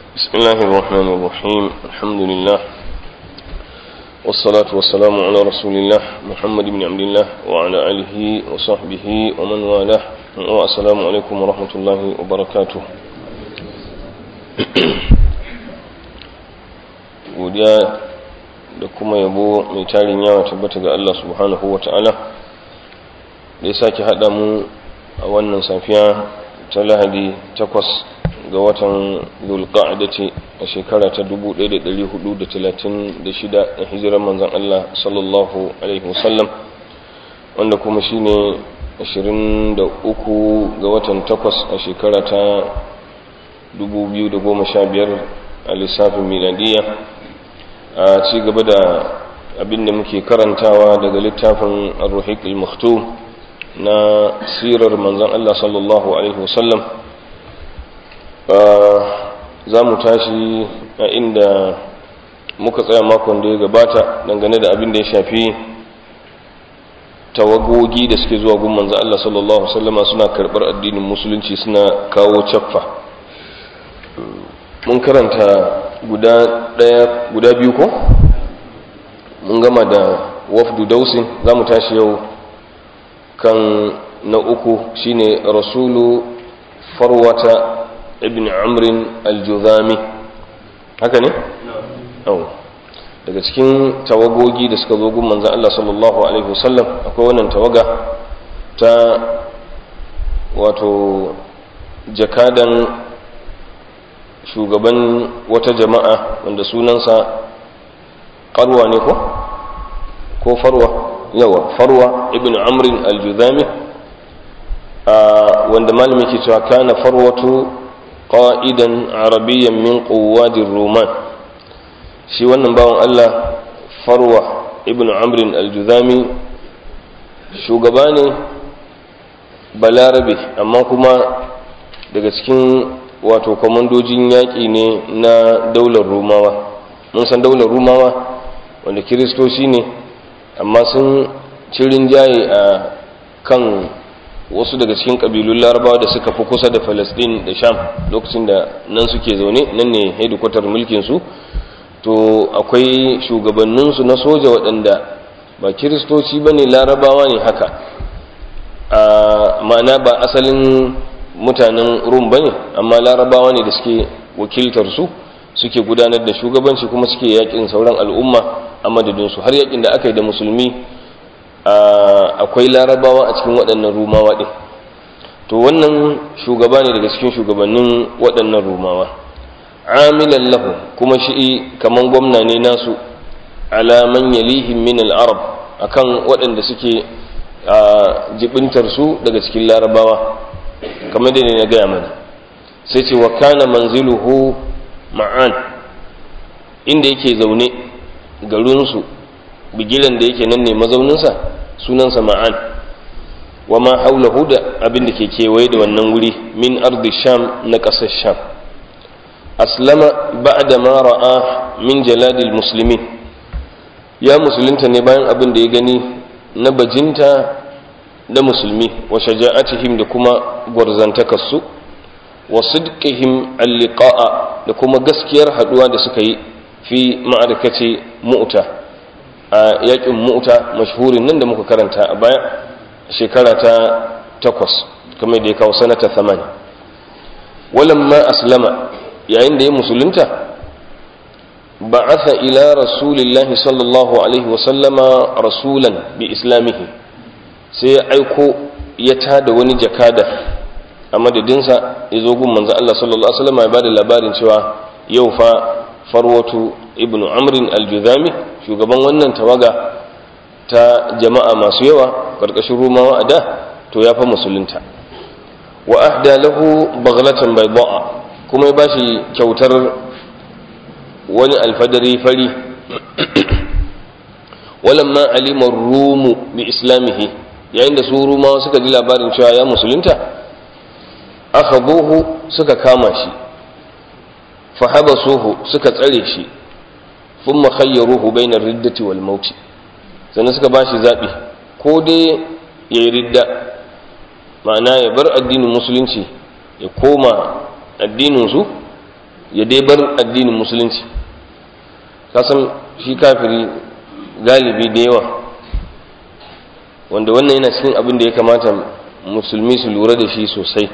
بسم الله الرحمن الرحيم الحمد لله والصلاة والسلام على رسول الله محمد بن عبد الله وعلى آله وصحبه ومن والاه والسلام عليكم ورحمة الله وبركاته godiya da kuma yabo mai tarin yawa tabbata ga Allah subhanahu wa ta'ala da ya sake haɗa mu a wannan safiya ta lahadi takwas ga watan zulqa'adati a shekara ta 1436 a hijirar manzon Allah sallallahu alaihi wasallam wanda kuma shine 23 ga watan takwas a shekara ta 2015 a lissafin miladiyya a ci gaba da abin da muke karantawa daga littafin ar-ruhiq al-maktum na sirar manzon Allah sallallahu alaihi wasallam za mu tashi a inda muka tsaya makon da ya gabata dangane da abin da ya shafi tawagogi da suke zuwa gun manzo Allah sallallahu alaihi wasallama suna karbar addinin musulunci suna kawo caffa mun karanta guda daya guda biyu ko mun gama da wafdu dausin za mu tashi yau kan na uku shine rasulu farwata ibn amrin al-juzami haka ne? no. daga cikin tawagogi da suka zo gun manzan Allah sallallahu Alaihi wasallam akwai wannan tawaga ta wato jakadan shugaban wata jama'a wanda sunansa karwa ne ko? ko farwa yawa farwa ibn amrin al-juzami wanda malami ke cewa kana farwatu qa'idan arabiyyan min quwwadir ruman shi wannan bawan Allah farwa ibn amrin al-juzami shugaba ne balarabe amma kuma daga cikin wato kwamandojin yaƙi ne na daular rumawa mun san daular rumawa wanda kiristoci ne amma sun cirin jaye a kan wasu daga cikin ƙabilun larabawa da suka fi kusa da falasɗin da sham lokacin da nan suke zaune nan ne hedikwatar mulkinsu to akwai shugabanninsu na soja waɗanda ba kiristoci ba ne larabawa ne haka ma'ana ba asalin mutanen rum ba ne amma larabawa ne da suke wakiltarsu suke gudanar da shugabanci kuma suke yakin sauran al'umma a madadinsu har yakin da aka yi da musulmi akwai larabawa a cikin waɗannan rumawa ɗin to wannan shugaba ne daga cikin shugabannin waɗannan rumawa amilan lahu kuma shi kaman gwamna ne nasu alaman yalihim min al-arab akan waɗanda suke jibintar su daga cikin larabawa kamar da ne na gaya mana sai ce wa kana manziluhu ma'an inda yake zaune garinsu bigiran da yake nan ne mazauninsa sunansa ma'an wa ma haulahu da abin da ke kewaye da wannan wuri min ardi sham na ƙasar sham aslama ba'da ma ra'a min jaladil muslimin ya musulunta ne bayan abin da ya gani na bajinta da musulmi wa shaja'atihim da kuma gwarzantakarsu wa sidqihim alliqa'a da kuma gaskiyar haduwa da suka yi fi ma'arkace mu'ta a yakin mu'ta mashhurin nan da muka karanta a baya shekara ta takwas kamar da ya kawo sanata thamani walamma aslama yayin da ya musulunta ba'atha ila rasulillahi sallallahu alaihi wasallama rasulan bi islamihi sai ya aiko ya tada wani jakada a madadinsa ya zo gun manzo Allah sallallahu alaihi wasallam ya bada labarin cewa yau fa farwatu ibnu amrin al-juzami shugaban wannan tawaga ta jama'a masu yawa karkashin rumawa a da to ya fa musulunta wa ahda lahu baghlatan bayda'a kuma ya bashi kyautar wani alfadari fari walamma alima rumu bi islamihi yayin da su rumawa suka ji labarin cewa ya musulunta akhadhuhu suka kama shi fa habasuhu suka tsare shi thumma khayyaruhu bayna ar-riddati wal maut sannan suka bashi zabi ko dai yayi ridda ma'ana ya bar addinin musulunci ya koma addinin su ya dai bar addinin musulunci kasan shi kafiri galibi da yawa wanda wannan yana cikin abin da ya kamata musulmi su lura da shi sosai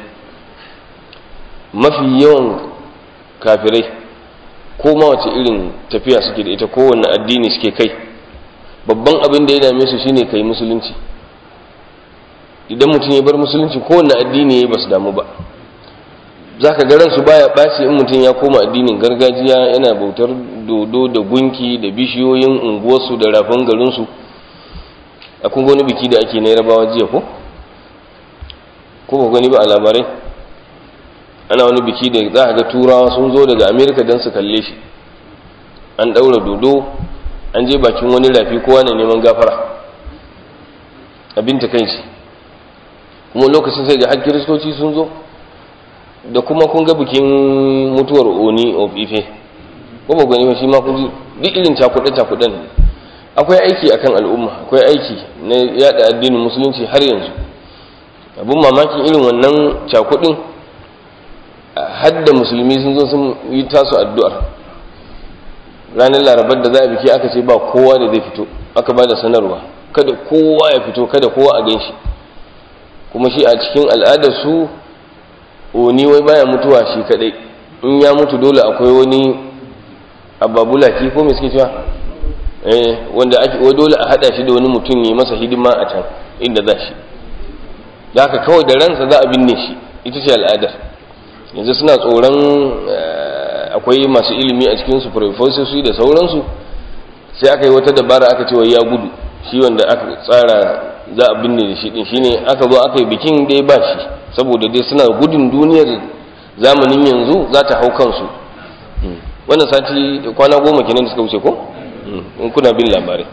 mafi yawan kafirai ko ma wace irin tafiya suke da ita kowanne addini suke kai babban abin da ya dame su shine kai musulunci idan mutum ya bar musulunci kowanne addini ya ba su damu ba za ka ga ransu baya ɓaci in mutum ya koma addinin gargajiya yana bautar dodo da gunki da bishiyoyin unguwarsu da rafin garinsu a kun wani biki da ake na yarabawa jiya ko ko ba gani ba a labarai ana wani biki da za a ga turawa sun zo daga amerika don su kalle shi an ɗaura dodo an je bakin wani rafi kowa na neman gafara abin ta kai shi kuma lokacin sai ga har kiristoci sun zo da kuma kun ga bikin mutuwar oni of ife ko ba gani ba shi ma kun ji duk irin cakuɗe-cakuɗen akwai aiki akan al'umma akwai aiki na yada addinin musulunci har yanzu abun mamakin irin wannan cakuɗin hadda musulmi sun zo sun yi tasu addu'ar ranar larabar da za a biki aka ce ba kowa da zai fito aka ba da sanarwa kada kowa ya fito kada kowa a gan shi kuma shi a cikin al'adar su oni wai baya mutuwa shi kadai in ya mutu dole akwai wani ababulaki ko mai suke cewa eh wanda ake wai dole a hada shi da wani mutum yi masa hidima a can inda za shi da haka kawai da ransa za a binne shi ita ce al'adar yanzu suna tsoron akwai masu ilimi a cikin su professorsu da sauransu sai aka yi wata dabara aka ce wai ya gudu shi wanda aka tsara za a binne da shi din shine aka zo aka yi bikin dai ba shi saboda dai suna gudun duniyar zamanin yanzu za ta hau kansu wannan sati kwana goma kenan da suka wuce ko in kuna bin labarai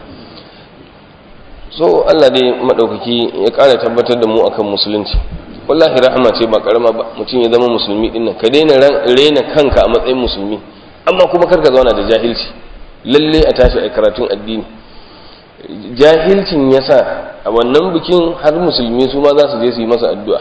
so Allah dai madaukaki ya kara tabbatar da mu akan musulunci wallahi rahama ce ba karama ba mutum ya zama musulmi din nan ka daina rena kanka a matsayin musulmi amma kuma karka zauna da jahilci lalle a tashi a karatun addini jahilcin yasa a wannan bikin har musulmi su ma za su je su yi masa addu'a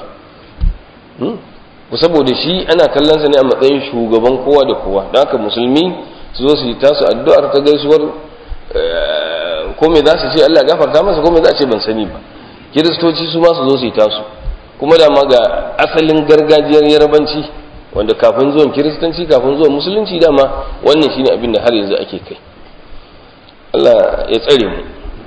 ku saboda shi ana kallon sa ne a matsayin shugaban kowa da kowa don haka musulmi su zo su yi tasu addu'ar ta gaisuwar ko me za su ce Allah gafarta masa ko me za a ce ban sani ba kiristoci su ma su zo su yi tasu kuma da ma ga asalin gargajiyar yarabanci wanda kafin zuwan kiristanci kafin zuwan musulunci dama wannan shine abin da har yanzu ake kai Allah ya tsare mu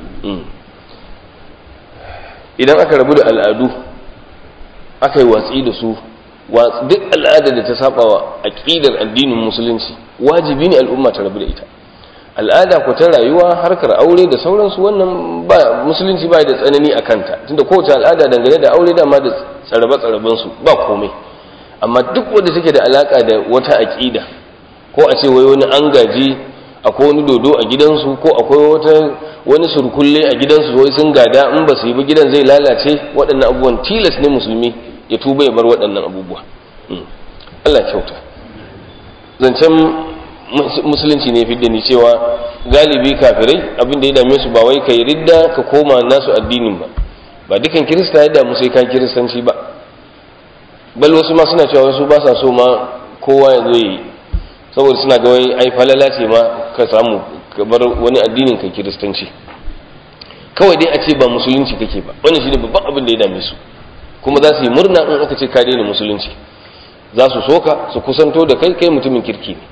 idan aka rabu da al'adu aka yi watsi da su duk al'ada da ta saba wa aƙidar addinin musulunci wajibi ne al'umma ta rabu da ita al'ada ko ta rayuwa harkar aure da sauransu wannan ba musulunci ba da tsanani a kanta tunda kowace al'ada dangane da aure dama da tsarabe tsaraben su ba komai amma duk wanda take da alaka da wata aƙida ko a ce wai wani an gaji akwai wani dodo a gidansu ko akwai wata wani surkulle a gidansu wai sun gada in ba su yi ba gidan zai lalace waɗannan abubuwan tilas ne musulmi ya tuba ya bar waɗannan abubuwa Allah kyauta zancen musulunci ne fidda ni cewa galibi kafirai abin da ya dame su ba wai kai ridda ka koma nasu addinin ba ba dukan kirista ya damu sai kan kiristanci ba bal wasu ma suna cewa wasu ba sa so ma kowa ya zo yi saboda suna ga wai ai falala ce ma ka samu ka bar wani addinin ka kiristanci kawai dai a ce ba musulunci kake ba wannan shine babban abin da ya dame su kuma za su yi murna in aka ce ka daina musulunci za su soka su kusanto da kai kai mutumin kirki ne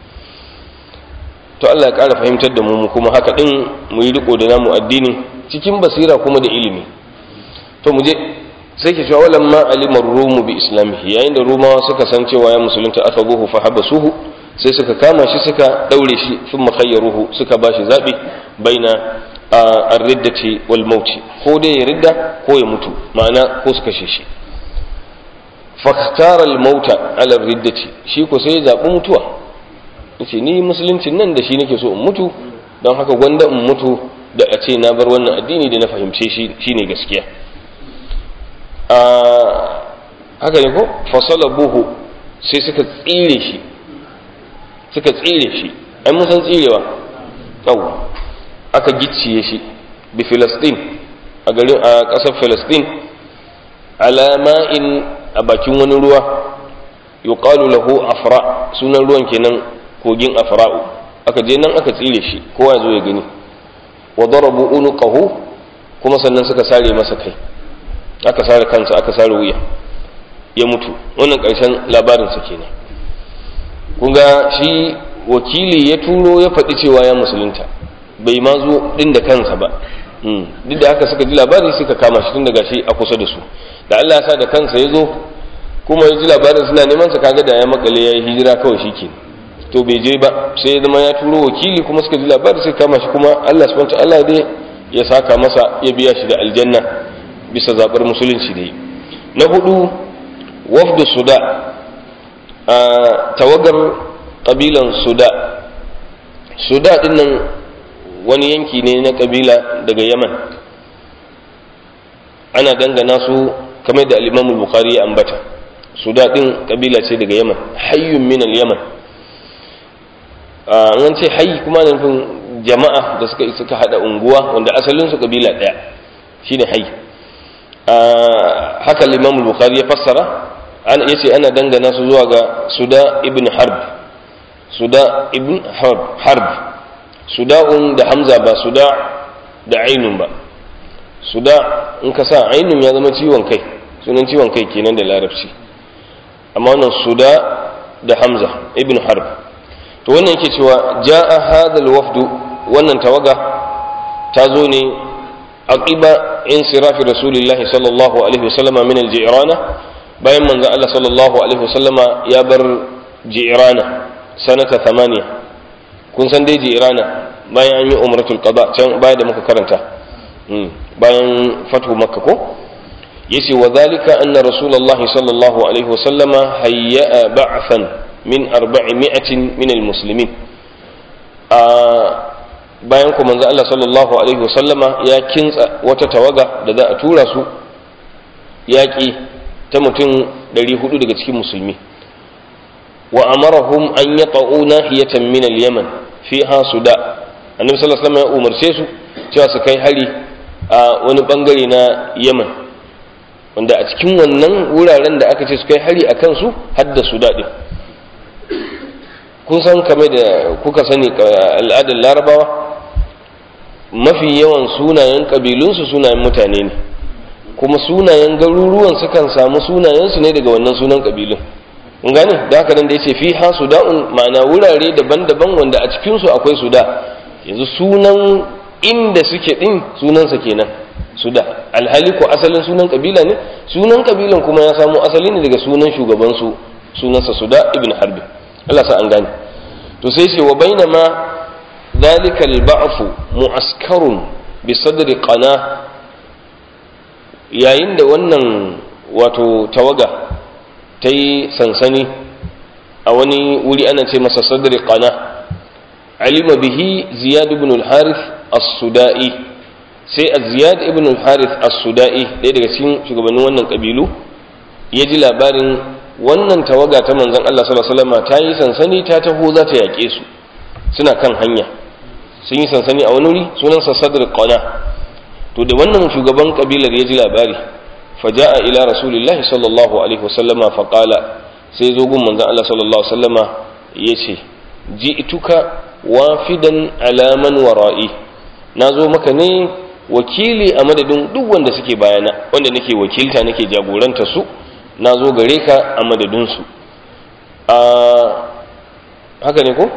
to Allah ya ƙara fahimtar da mu kuma haka din mu yi riko da namu addini cikin basira kuma da ilimi to mu je sai ke cewa walan ma alimar rumu bi islamihi yayin da rumawa suka san cewa ya musulunta aka buhu fa habasuhu sai suka kama shi suka daure shi sun makhayyaruhu suka ba shi zaɓi baina a riddati wal mauti ko dai ya ridda ko ya mutu ma'ana ko su kashe shi faktar al mauta ala riddati shi ko sai ya zaɓi mutuwa yace ni musuluncin nan da shi nake so in mutu don haka gwanda in mutu da a ce na bar wannan addini da na fahimce shi shine gaskiya a haka ne ko fasala buhu sai suka tsire shi suka tsire shi ai mun san tsirewa yawa aka gicciye shi bi filastin a garin a ƙasar filastin alama'in a bakin wani ruwa yuqalu lahu afra sunan ruwan kenan kogin afra'u aka je nan aka tsire shi kowa zo ya gani wa darabu unuqahu kuma sannan suka sare masa kai aka sare kansa aka sare wuya ya mutu wannan ƙarshen labarinsa kenan kun ga shi wakili ya turo ya faɗi cewa ya musulunta bai ma zo ɗin da kansa ba duk da haka suka ji labari suka kama shi tun daga shi a kusa da su da Allah ya sa da kansa ya zo kuma ya ji labarin suna neman sa kaga da ya makale ya yi hijira kawai shi ke to bai je ba sai ya zama ya turo wakili kuma suka ji labari suka kama shi kuma Allah subhanahu Allah dai ya saka masa ya biya shi da aljanna bisa zabar musulunci da yi na hudu wafdu suda a tawagar kabilan suda suda din nan wani yanki ne na kabila daga yaman ana dangana su kamar da al bukhari ya ambata suda din kabila ce daga yaman hayyun min al-yaman an ce hayyi kuma na nufin jama'a da suka suka hada unguwa wanda asalin su kabila daya shine hayyi haka al bukhari ya fassara an yace ana dangana su zuwa ga suda ibn harb suda ibn harb harb suda'un da hamza ba suda da ainun ba suda in ka sa ainun ya zama ciwon kai sunan ciwon kai kenan da larabci amma wannan suda da hamza ibn harb to wannan yake cewa ja'a hadal wafdu wannan tawaga ta zo ne aqiba insirafi rasulillahi sallallahu alaihi wasallama min al-ji'rana bayan manzo Allah sallallahu alaihi wasallama ya bar ji'rana sanata thamaniya kun san dai ji'rana bayan an yi umratul qada can baya da muka karanta bayan fatu makka ko yace wa zalika anna rasulullahi sallallahu alaihi wasallama hayya'a ba'than min arba'imi'atin min almuslimin a bayan ku manzo Allah sallallahu alaihi wasallama ya kintsa wata tawaga da za a tura su yaƙi ta mutum 400 daga cikin musulmi wa amarahum an yaqa'u nahiyatan min al-yaman fiha suda annabi sallallahu alaihi wasallam ya umarce su cewa su kai hari a wani bangare na yaman wanda a cikin wannan wuraren da aka ce su kai hari a kansu hadda suda din kun san kamar da kuka sani al'adar larabawa mafi yawan sunayen ƙabilunsu sunayen mutane ne kuma sunayen garuruwan sukan samu sunayensu ne daga wannan sunan ƙabilun kun gane da haka nan da ya ce fi ha suda'un ma'ana wurare daban-daban wanda a cikinsu akwai suda yanzu sunan inda suke ɗin sunansa kenan suda alhali ko asalin sunan ƙabila ne sunan ƙabilan kuma ya samo asali ne daga sunan shugabansu sunansa suda ibn harbi Allah sa an gane to sai ce wa bainama dhalika al-ba'fu mu'askarun bi sadri qana yayin da wannan wato tawaga ta yi sansani a wani wuri ana ce masa sadri qana alima bihi ziyad ibn al-harith as-sudai sai az-ziyad ibn al-harith as-sudai ɗaya daga cikin shugabannin wannan kabilu ya ji labarin wannan tawaga ta manzon Allah sallallahu alaihi wasallam ta yi sansani ta taho za ta yaƙe su suna kan hanya sun yi sansani a wani wuri sunansa sadr qana to da wannan shugaban kabilar ya ji labari faja'a ila rasulillahi sallallahu alaihi wasallama faqala sai zo gun manzon Allah sallallahu alaihi wasallama yace ji'tuka wafidan ala man wara'i nazo maka ne wakili a madadin duk wanda suke bayana wanda nake wakilta nake jagoranta su nazo gare ka a madadin su a haka ne ko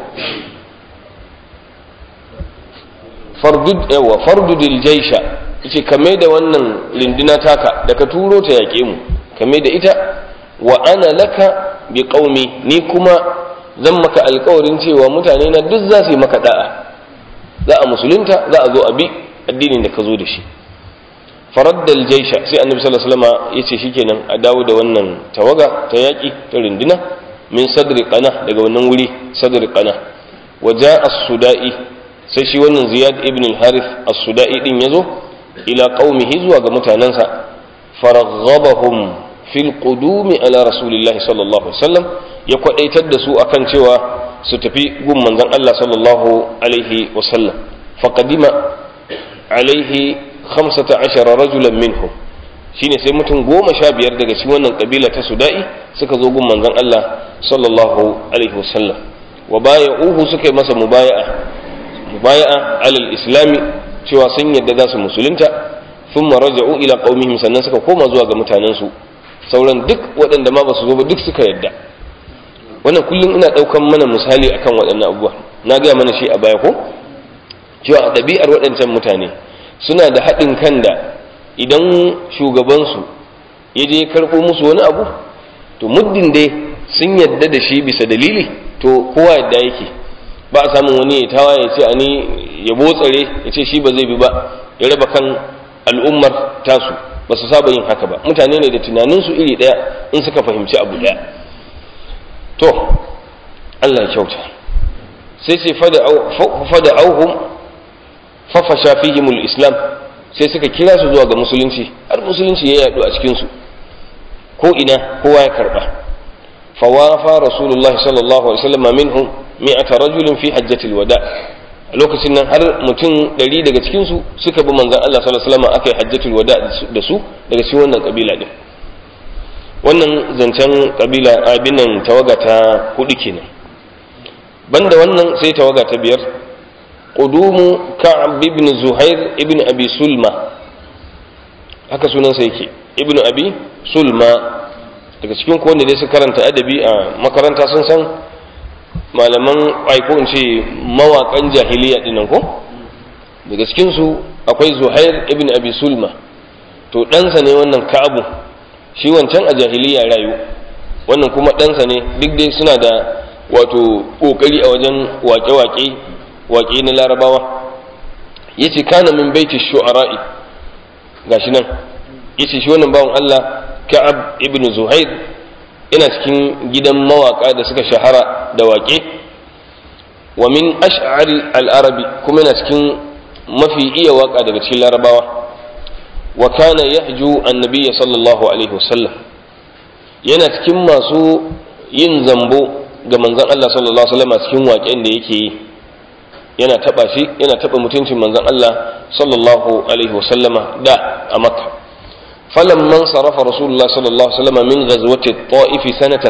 fardud yawa fardudil jaisha yace kame da wannan rinduna taka da ka turo ta yaƙe mu kame da ita wa ana laka bi qaumi ni kuma zan maka alƙawarin cewa mutane na duk za su yi maka da'a za a musulunta za a zo a bi addinin da ka zo da shi faraddal jaisha sai annabi sallallahu alaihi wasallam yace shikenan a dawo da wannan tawaga ta yaƙi ta rinduna min sadri qana daga wannan wuri sadri qana wa ja'a as-sudai sai shi wannan ziyad ibn al-harith as-sudai din yazo ila qaumihi zuwa ga mutanansa faraghabahum fil qudumi ala rasulillahi sallallahu alaihi wasallam ya kwadaitar da su akan cewa su tafi gun manzon Allah sallallahu alaihi wasallam faqadima alaihi 15 rajulan minhum shine sai mutum goma sha biyar daga cikin wannan kabila ta sudai suka zo gun manzon Allah sallallahu alaihi wasallam wa baya'uhu suka yi masa mubaya'a mubaya'a alal islami cewa sun yadda za su musulunta thumma raja'u ila qaumihim sannan suka koma zuwa ga mutanen su sauran duk waɗanda ma ba su zo ba duk suka yadda wannan kullum ina ɗaukan mana misali akan waɗannan abubuwa na gaya mana shi a baya ko cewa a ɗabi'ar waɗancan mutane suna da haɗin kan da idan shugabansu ya je karɓo musu wani abu to muddin dai sun yadda da shi bisa dalili to kowa yadda yake ba a samun wani ya tawa ya ce ani ya botsare ya ce shi ba zai bi ba ya raba kan al'ummar tasu ba su saba yin haka ba mutane ne da tunaninsu iri ɗaya in suka fahimci abu ɗaya to Allah ya kyauta sai sai fada auhum fafasha fihimul islam sai suka kira su zuwa ga musulunci har musulunci ya yaɗu a cikinsu ko ina kowa ya karɓa fawafa rasulullah sallallahu alaihi wasallam minhum mi'ata rajulin fi hajjatil wada a lokacin nan har mutum ɗari daga cikinsu suka bi manzon Allah sallallahu alaihi wasallam aka yi hajjatul wada da su daga cikin wannan kabila din wannan zancen kabila abinan tawaga ta hudu kenan banda wannan sai tawaga ta biyar qudumu ka'ab ibn zuhair ibn abi sulma haka sunansa yake ibn abi sulma daga cikin ko wanda dai su karanta adabi a makaranta sun san malaman aiko in ce mawakan jahiliya dinnan ko daga cikin su akwai zuhair ibn abi sulma to ɗansa ne wannan ka'abu shi wancan a jahiliya rayu wannan kuma ɗansa ne duk dai suna da wato ƙoƙari a wajen waƙe-waƙe waƙe na larabawa ya ce kana min baiti shu'ara'i gashi nan ya ce shi wannan bawan Allah ka'ab ibn zuhair ina cikin gidan mawaƙa da suka shahara da waƙe wa min ash'ari al-arabi kuma yana cikin mafi iya waƙa daga cikin larabawa wa kana yahju annabiyya sallallahu alaihi wasallam yana cikin masu yin zambo ga manzon Allah sallallahu alaihi wasallam cikin waƙen da yake yi yana taba shi yana taba mutuncin manzon Allah sallallahu alaihi wasallama da a Makka falamman sarafa rasulullah sallallahu alaihi wasallam min ghazwati at-ta'if sanata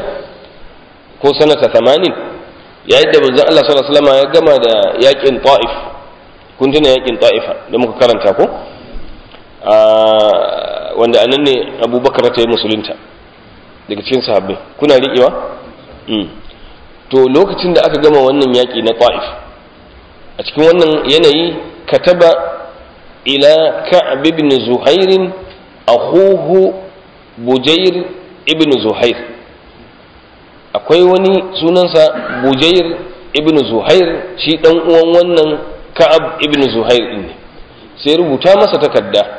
8 ko sanata 80 yayin da manzon Allah sallallahu alaihi wasallam ya gama da yaƙin ta'if kun tuna yaƙin ta'ifa da muka karanta ko wanda a nan ne abubakar ta yi musulunta daga cikin sahabbai kuna riƙewa to lokacin da aka gama wannan yaƙi na ta'if a cikin wannan yanayi kataba ila ka'ab ibn zuhairin akhuhu bujair ibn zuhair akwai wani sunansa bujair ibn zuhair shi dan uwan wannan ka'ab ibn zuhair din ne sai rubuta masa takarda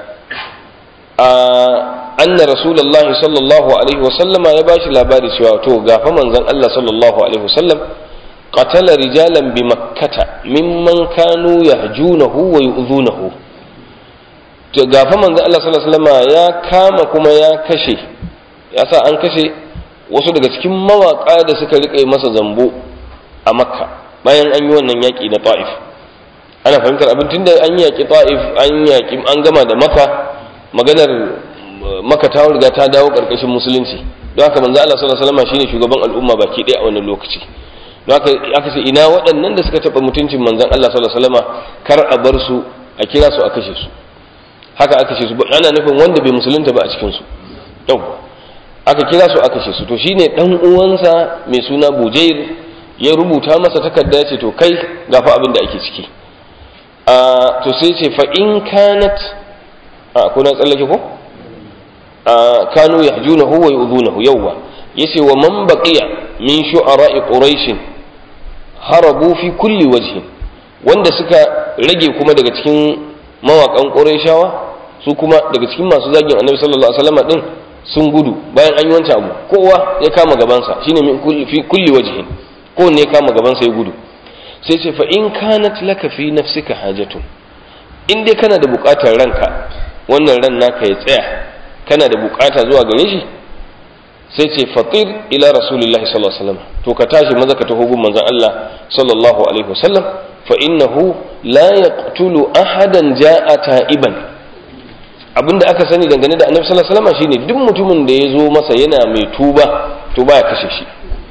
anna rasulullahi sallallahu alaihi wasallama ya bashi labari cewa to gafa manzon Allah sallallahu alaihi wasallam qatala rijalan bi makkata mimman kanu yahjunahu wa yu'dhunahu to gafa manzon Allah sallallahu alaihi wasallama ya kama kuma ya kashe ya sa an kashe wasu daga cikin mawaka da suka rike masa zambo a makka bayan an yi wannan yaki na ta'if ana fahimtar abin tunda an yaki ta'if an yaki an gama da makka maganar maka ta riga ta dawo karkashin musulunci don haka manzo Allah sallallahu alaihi wasallam shine shugaban al'umma baki ɗaya a wannan lokaci don haka aka ce ina waɗannan da suka taɓa mutuncin manzon Allah sallallahu alaihi wasallam kar a bar su a kira su a kashe su haka aka ce su ana nufin wanda bai musulunta ba a cikin su yau aka kira su a kashe su to shine dan uwansa mai suna Bujair ya rubuta masa takarda ya ce to kai gafa abin da ake ciki a to sai ce fa in kanat a kuna tsallake ko kanu yahjunahu wa yu'dhunahu yawwa yace wa man baqiya min shu'ara'i quraish harabu fi kulli wajhin wanda suka rage kuma daga cikin mawakan qurayshawa su kuma daga cikin masu zagin annabi sallallahu alaihi wasallam din sun gudu bayan an yi wancan abu kowa ya kama gabansa shine min kulli fi kulli wajhin ko ne ya kama gabansa ya gudu sai ce fa in kanat laka fi nafsika hajatun in dai kana da bukatar ranka wannan ran naka ya tsaya kana da bukata zuwa gare shi sai ce fatir ila rasulillahi sallallahu alaihi wasallam to ka tashi maza ka taho gun manzon Allah sallallahu alaihi wasallam fa innahu la yaqtulu ahadan ja'a ta'iban abinda aka sani dangane da annabi sallallahu alaihi wasallam shine duk mutumin da ya zo masa yana mai tuba to baya kashe shi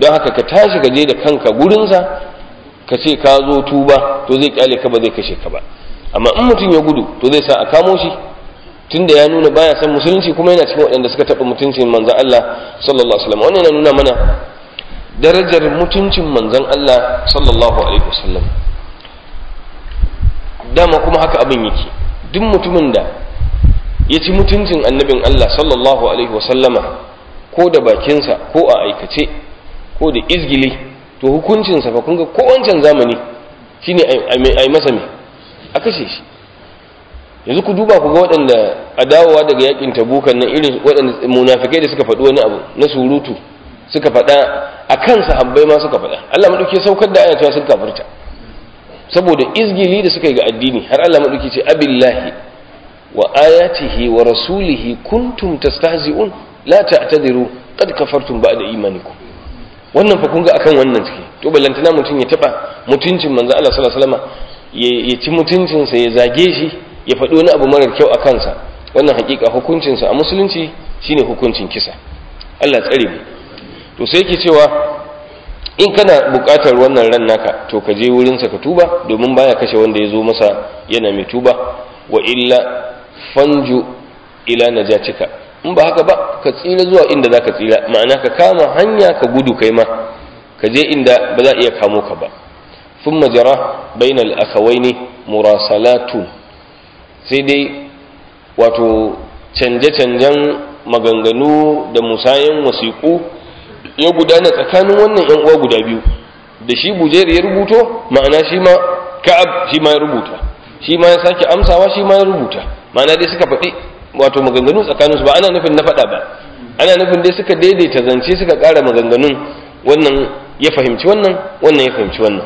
don haka ka tashi ka je da kanka gurinsa ka ce ka zo tuba to zai kyale ka ba zai kashe ka ba amma in mutum ya gudu to zai sa a kamo shi tunda ya nuna baya san musulunci kuma yana cikin waɗanda suka taɓa mutuncin manzon Allah sallallahu alaihi wasallam wannan yana nuna mana darajar mutuncin manzon Allah sallallahu alaihi wasallam dama kuma haka abin yake duk mutumin da ya ci mutuncin annabin Allah sallallahu alaihi wasallama ko da bakinsa ko a aikace ko da izgili to hukuncinsa fa kun ga ko wancan zamani shine ai masa me a kashe shi yanzu ku duba ku ga waɗanda a dawowa daga yakin tabukan nan irin waɗanda munafikai da suka faɗi wani abu na surutu suka faɗa a kan sahabbai ma suka faɗa Allah madauki saukar da ayata sun kafirta saboda izgili da suka yi ga addini har Allah madauki ce abillahi wa ayatihi wa rasulihi kuntum tastahzi'un la ta'tadiru qad kafartum ba'da imanikum wannan fa kun ga akan wannan suke to ballantana mutum ya taba mutuncin manzo Allah sallallahu alaihi wasallam ya ci mutuncinsa ya zage shi ya faɗi wani abu marar kyau a kansa wannan hakika hukuncinsa a musulunci shine hukuncin kisa Allah tsare mu to sai yake cewa in kana buƙatar wannan ran naka to ka je wurinsa ka tuba domin baya kashe wanda ya zo masa yana mai tuba wa illa fanju ila najatika in ba haka ba ka tsira zuwa inda za ka tsira ma'ana ka kama hanya ka gudu kai ma ka je inda ba za a iya kamo ka ba ثم جرى بين الأخوين مراسلات sai dai wato canje-canjen maganganu da musayen wasiƙu ya gudana tsakanin wannan ‘yan uwa guda biyu da shi bujer ya rubuto ma'ana shi ma ka'ab shi ma ya rubuta shi ma ya sake amsawa shi ma ya rubuta ma'ana dai suka faɗi wato maganganu tsakaninsu ba ana nufin na faɗa ba ana nufin dai suka daidaita zance suka ƙara maganganun wannan ya fahimci wannan wannan ya fahimci wannan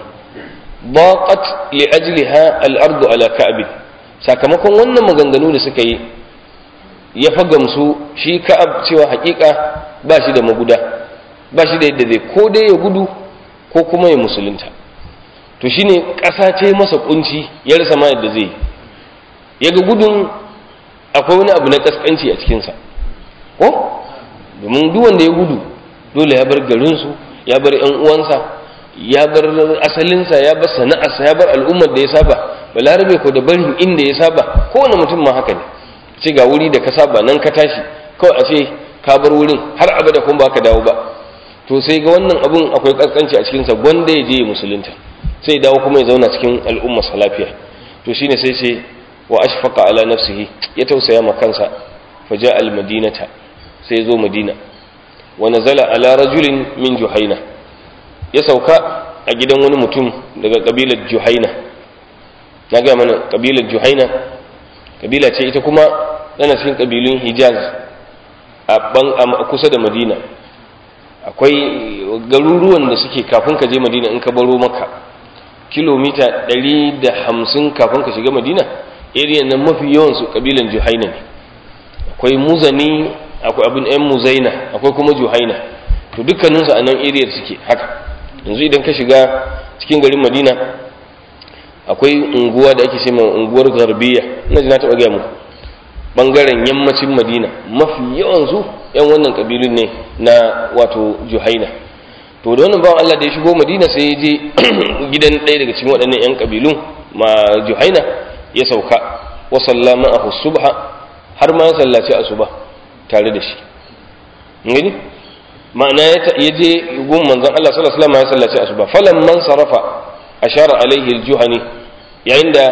ضاقت لأجلها الأرض على كعب sakamakon wannan maganganu da suka yi ya fa gamsu shi ka'ab cewa hakika ba shi da maguda ba shi da yadda zai ko dai ya gudu ko kuma ya musulunta to shine ƙasa ce masa kunci ya rasa ma yadda zai ya ga gudun akwai wani abu na kaskanci a cikinsa ko domin duk wanda ya gudu dole ya bar garinsu ya bar 'yan uwansa ya bar asalinsa ya bar sana'arsa ya bar al'ummar da ya saba balarabe ko da barin inda ya saba kowane mutum ma haka ne ce ga wuri da ka saba nan ka tashi kawai a ce ka bar wurin har abada kuma ba ka dawo ba to sai ga wannan abun akwai kaskanci a cikinsa gwanda ya je ya musulunta sai dawo kuma ya zauna cikin al'ummar sa lafiya to shine sai ce wa ashfaqa ala nafsihi ya tausaya ma kansa fa ja'a al madinata sai zo madina wa nazala ala rajulin min juhaina ya sauka a gidan wani mutum daga kabilar juhaina na gaya mana kabilar juhaina kabila ce ita kuma tana cikin kabilun hijaz a kusa da madina akwai garuruwan da suke kafin ka je madina in ka baro maka kilomita 150 kafin ka shiga madina area nan mafi yawansu kabilan juhaina ne akwai muzani akwai abin yan muzaina akwai kuma juhaina to dukkaninsu a nan area suke haka yanzu idan ka shiga cikin garin madina akwai unguwa da ake ma unguwar garbiya ina ji na taɓa gaya muku ɓangaren yammacin madina mafi yawansu yan wannan ƙabilun ne na wato juhaina to da wannan bawan allah da ya shigo madina sai ya je gidan ɗaya daga cikin waɗannan yan ƙabilun ma juhaina ya sauka wa sallama a subha har ma ya sallaci asuba tare da shi gani ma'ana ya je gun manzon Allah sallallahu alaihi wasallam ya sallaci asuba falan man sarafa ashara alaihi aljuhani yayin da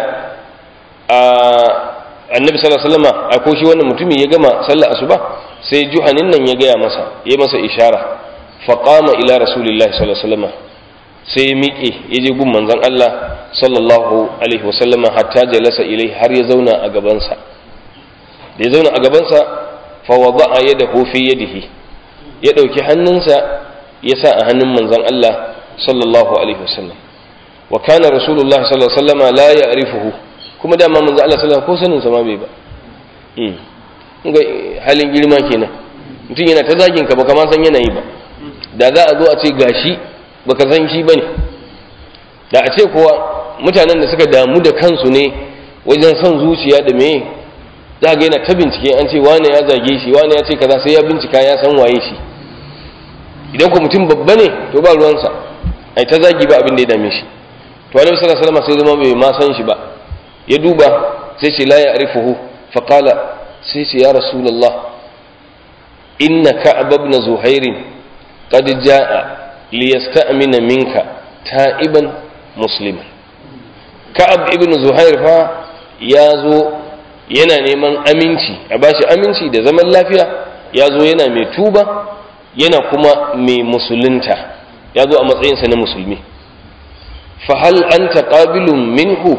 annabi sallallahu alaihi wasallam a ko shi wannan mutumin ya gama sallar asuba sai juhanin nan ya gaya masa ya masa ishara fa qama ila rasulillahi sallallahu alaihi wasallam sai ya miƙe ya je gun manzon Allah sallallahu alaihi wasallam hatta jalasa ilai har ya zauna a gabansa da ya zauna a gabansa fa wada'a yadahu fi yadihi ya ɗauki hannunsa ya sa a hannun manzon Allah sallallahu alaihi wasallam wa kana rasulullah sallallahu alaihi wasallam la ya'rifuhu kuma dama manzon Allah sallallahu ko sanin sa ma bai ba hmm ga halin girma kenan mutum yana ta zagin ka baka ma san yanayi ba da za a zo a ce gashi baka san shi bane da a ce kuwa mutanen da suka damu da kansu ne wajen son zuciya da meye za ga yana ta bincike an ce wane ya zage shi wane ya ce kaza sai ya bincika ya san waye shi idan ko mutum babba ne to ba ruwansa ai ta zagi ba abin da ya dame shi to annabi sallallahu alaihi wasallam sai zama bai ma san shi ba ya duba sai ce la ya'rifuhu fa qala sai ce ya rasulullah inna ka'ab ibn zuhair qad jaa liyasta'mina minka ta'iban musliman ka'ab ibn zuhair fa ya zo yana neman aminci a bashi aminci da zaman lafiya ya zo yana mai tuba yana kuma mai musulunta ya zo a matsayinsa na musulmi fahal an taƙabilun minhu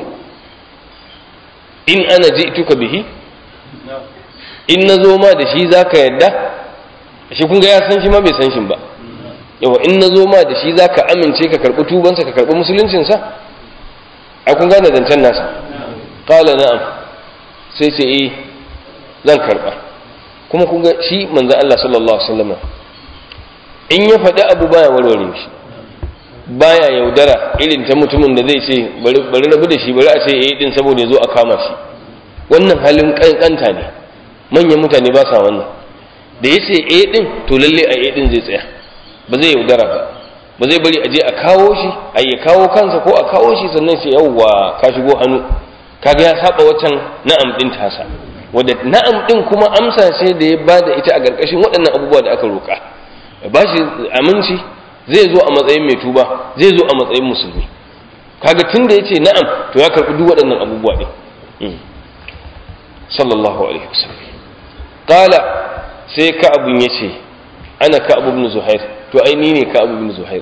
in ana ji'tuka bihi in na zo ma da shi za ka yadda shi kun ga ya san shi ma bai san shi ba yawa in na zo ma da shi za ka amince ka karɓi tubansa ka karɓi musuluncinsa a kun gane zancen nasa ƙala na'am sai ce eh zan karɓa kuma kun ga shi manzan Allah sallallahu alaihi wasallam in ya faɗi abu baya warware shi baya yaudara irin ta mutumin da zai ce bari rabu da shi bari a ce eh din saboda ya zo a kama shi wannan halin kankanta ne manyan mutane ba sa wannan da ya ce eh din to lalle a eh din zai tsaya ba zai yaudara ba ba zai bari a je a kawo shi a ya kawo kansa ko a kawo shi sannan sai yawwa ka shigo hannu kaga ya saba waccan na'am din tasa wadda na'am din kuma amsa ce da ya bada ita a ƙarƙashin waɗannan abubuwa da aka roƙa ba shi aminci zai zo a matsayin mai tuba zai zo a matsayin musulmi kaga tun da ya ce na'am to ya karɓi duk waɗannan abubuwa ɗin sallallahu alaihi wasallam qala sai ka'abun ya ce ana ka'ab ibn zuhair to ai ni ne ka'ab ibn zuhair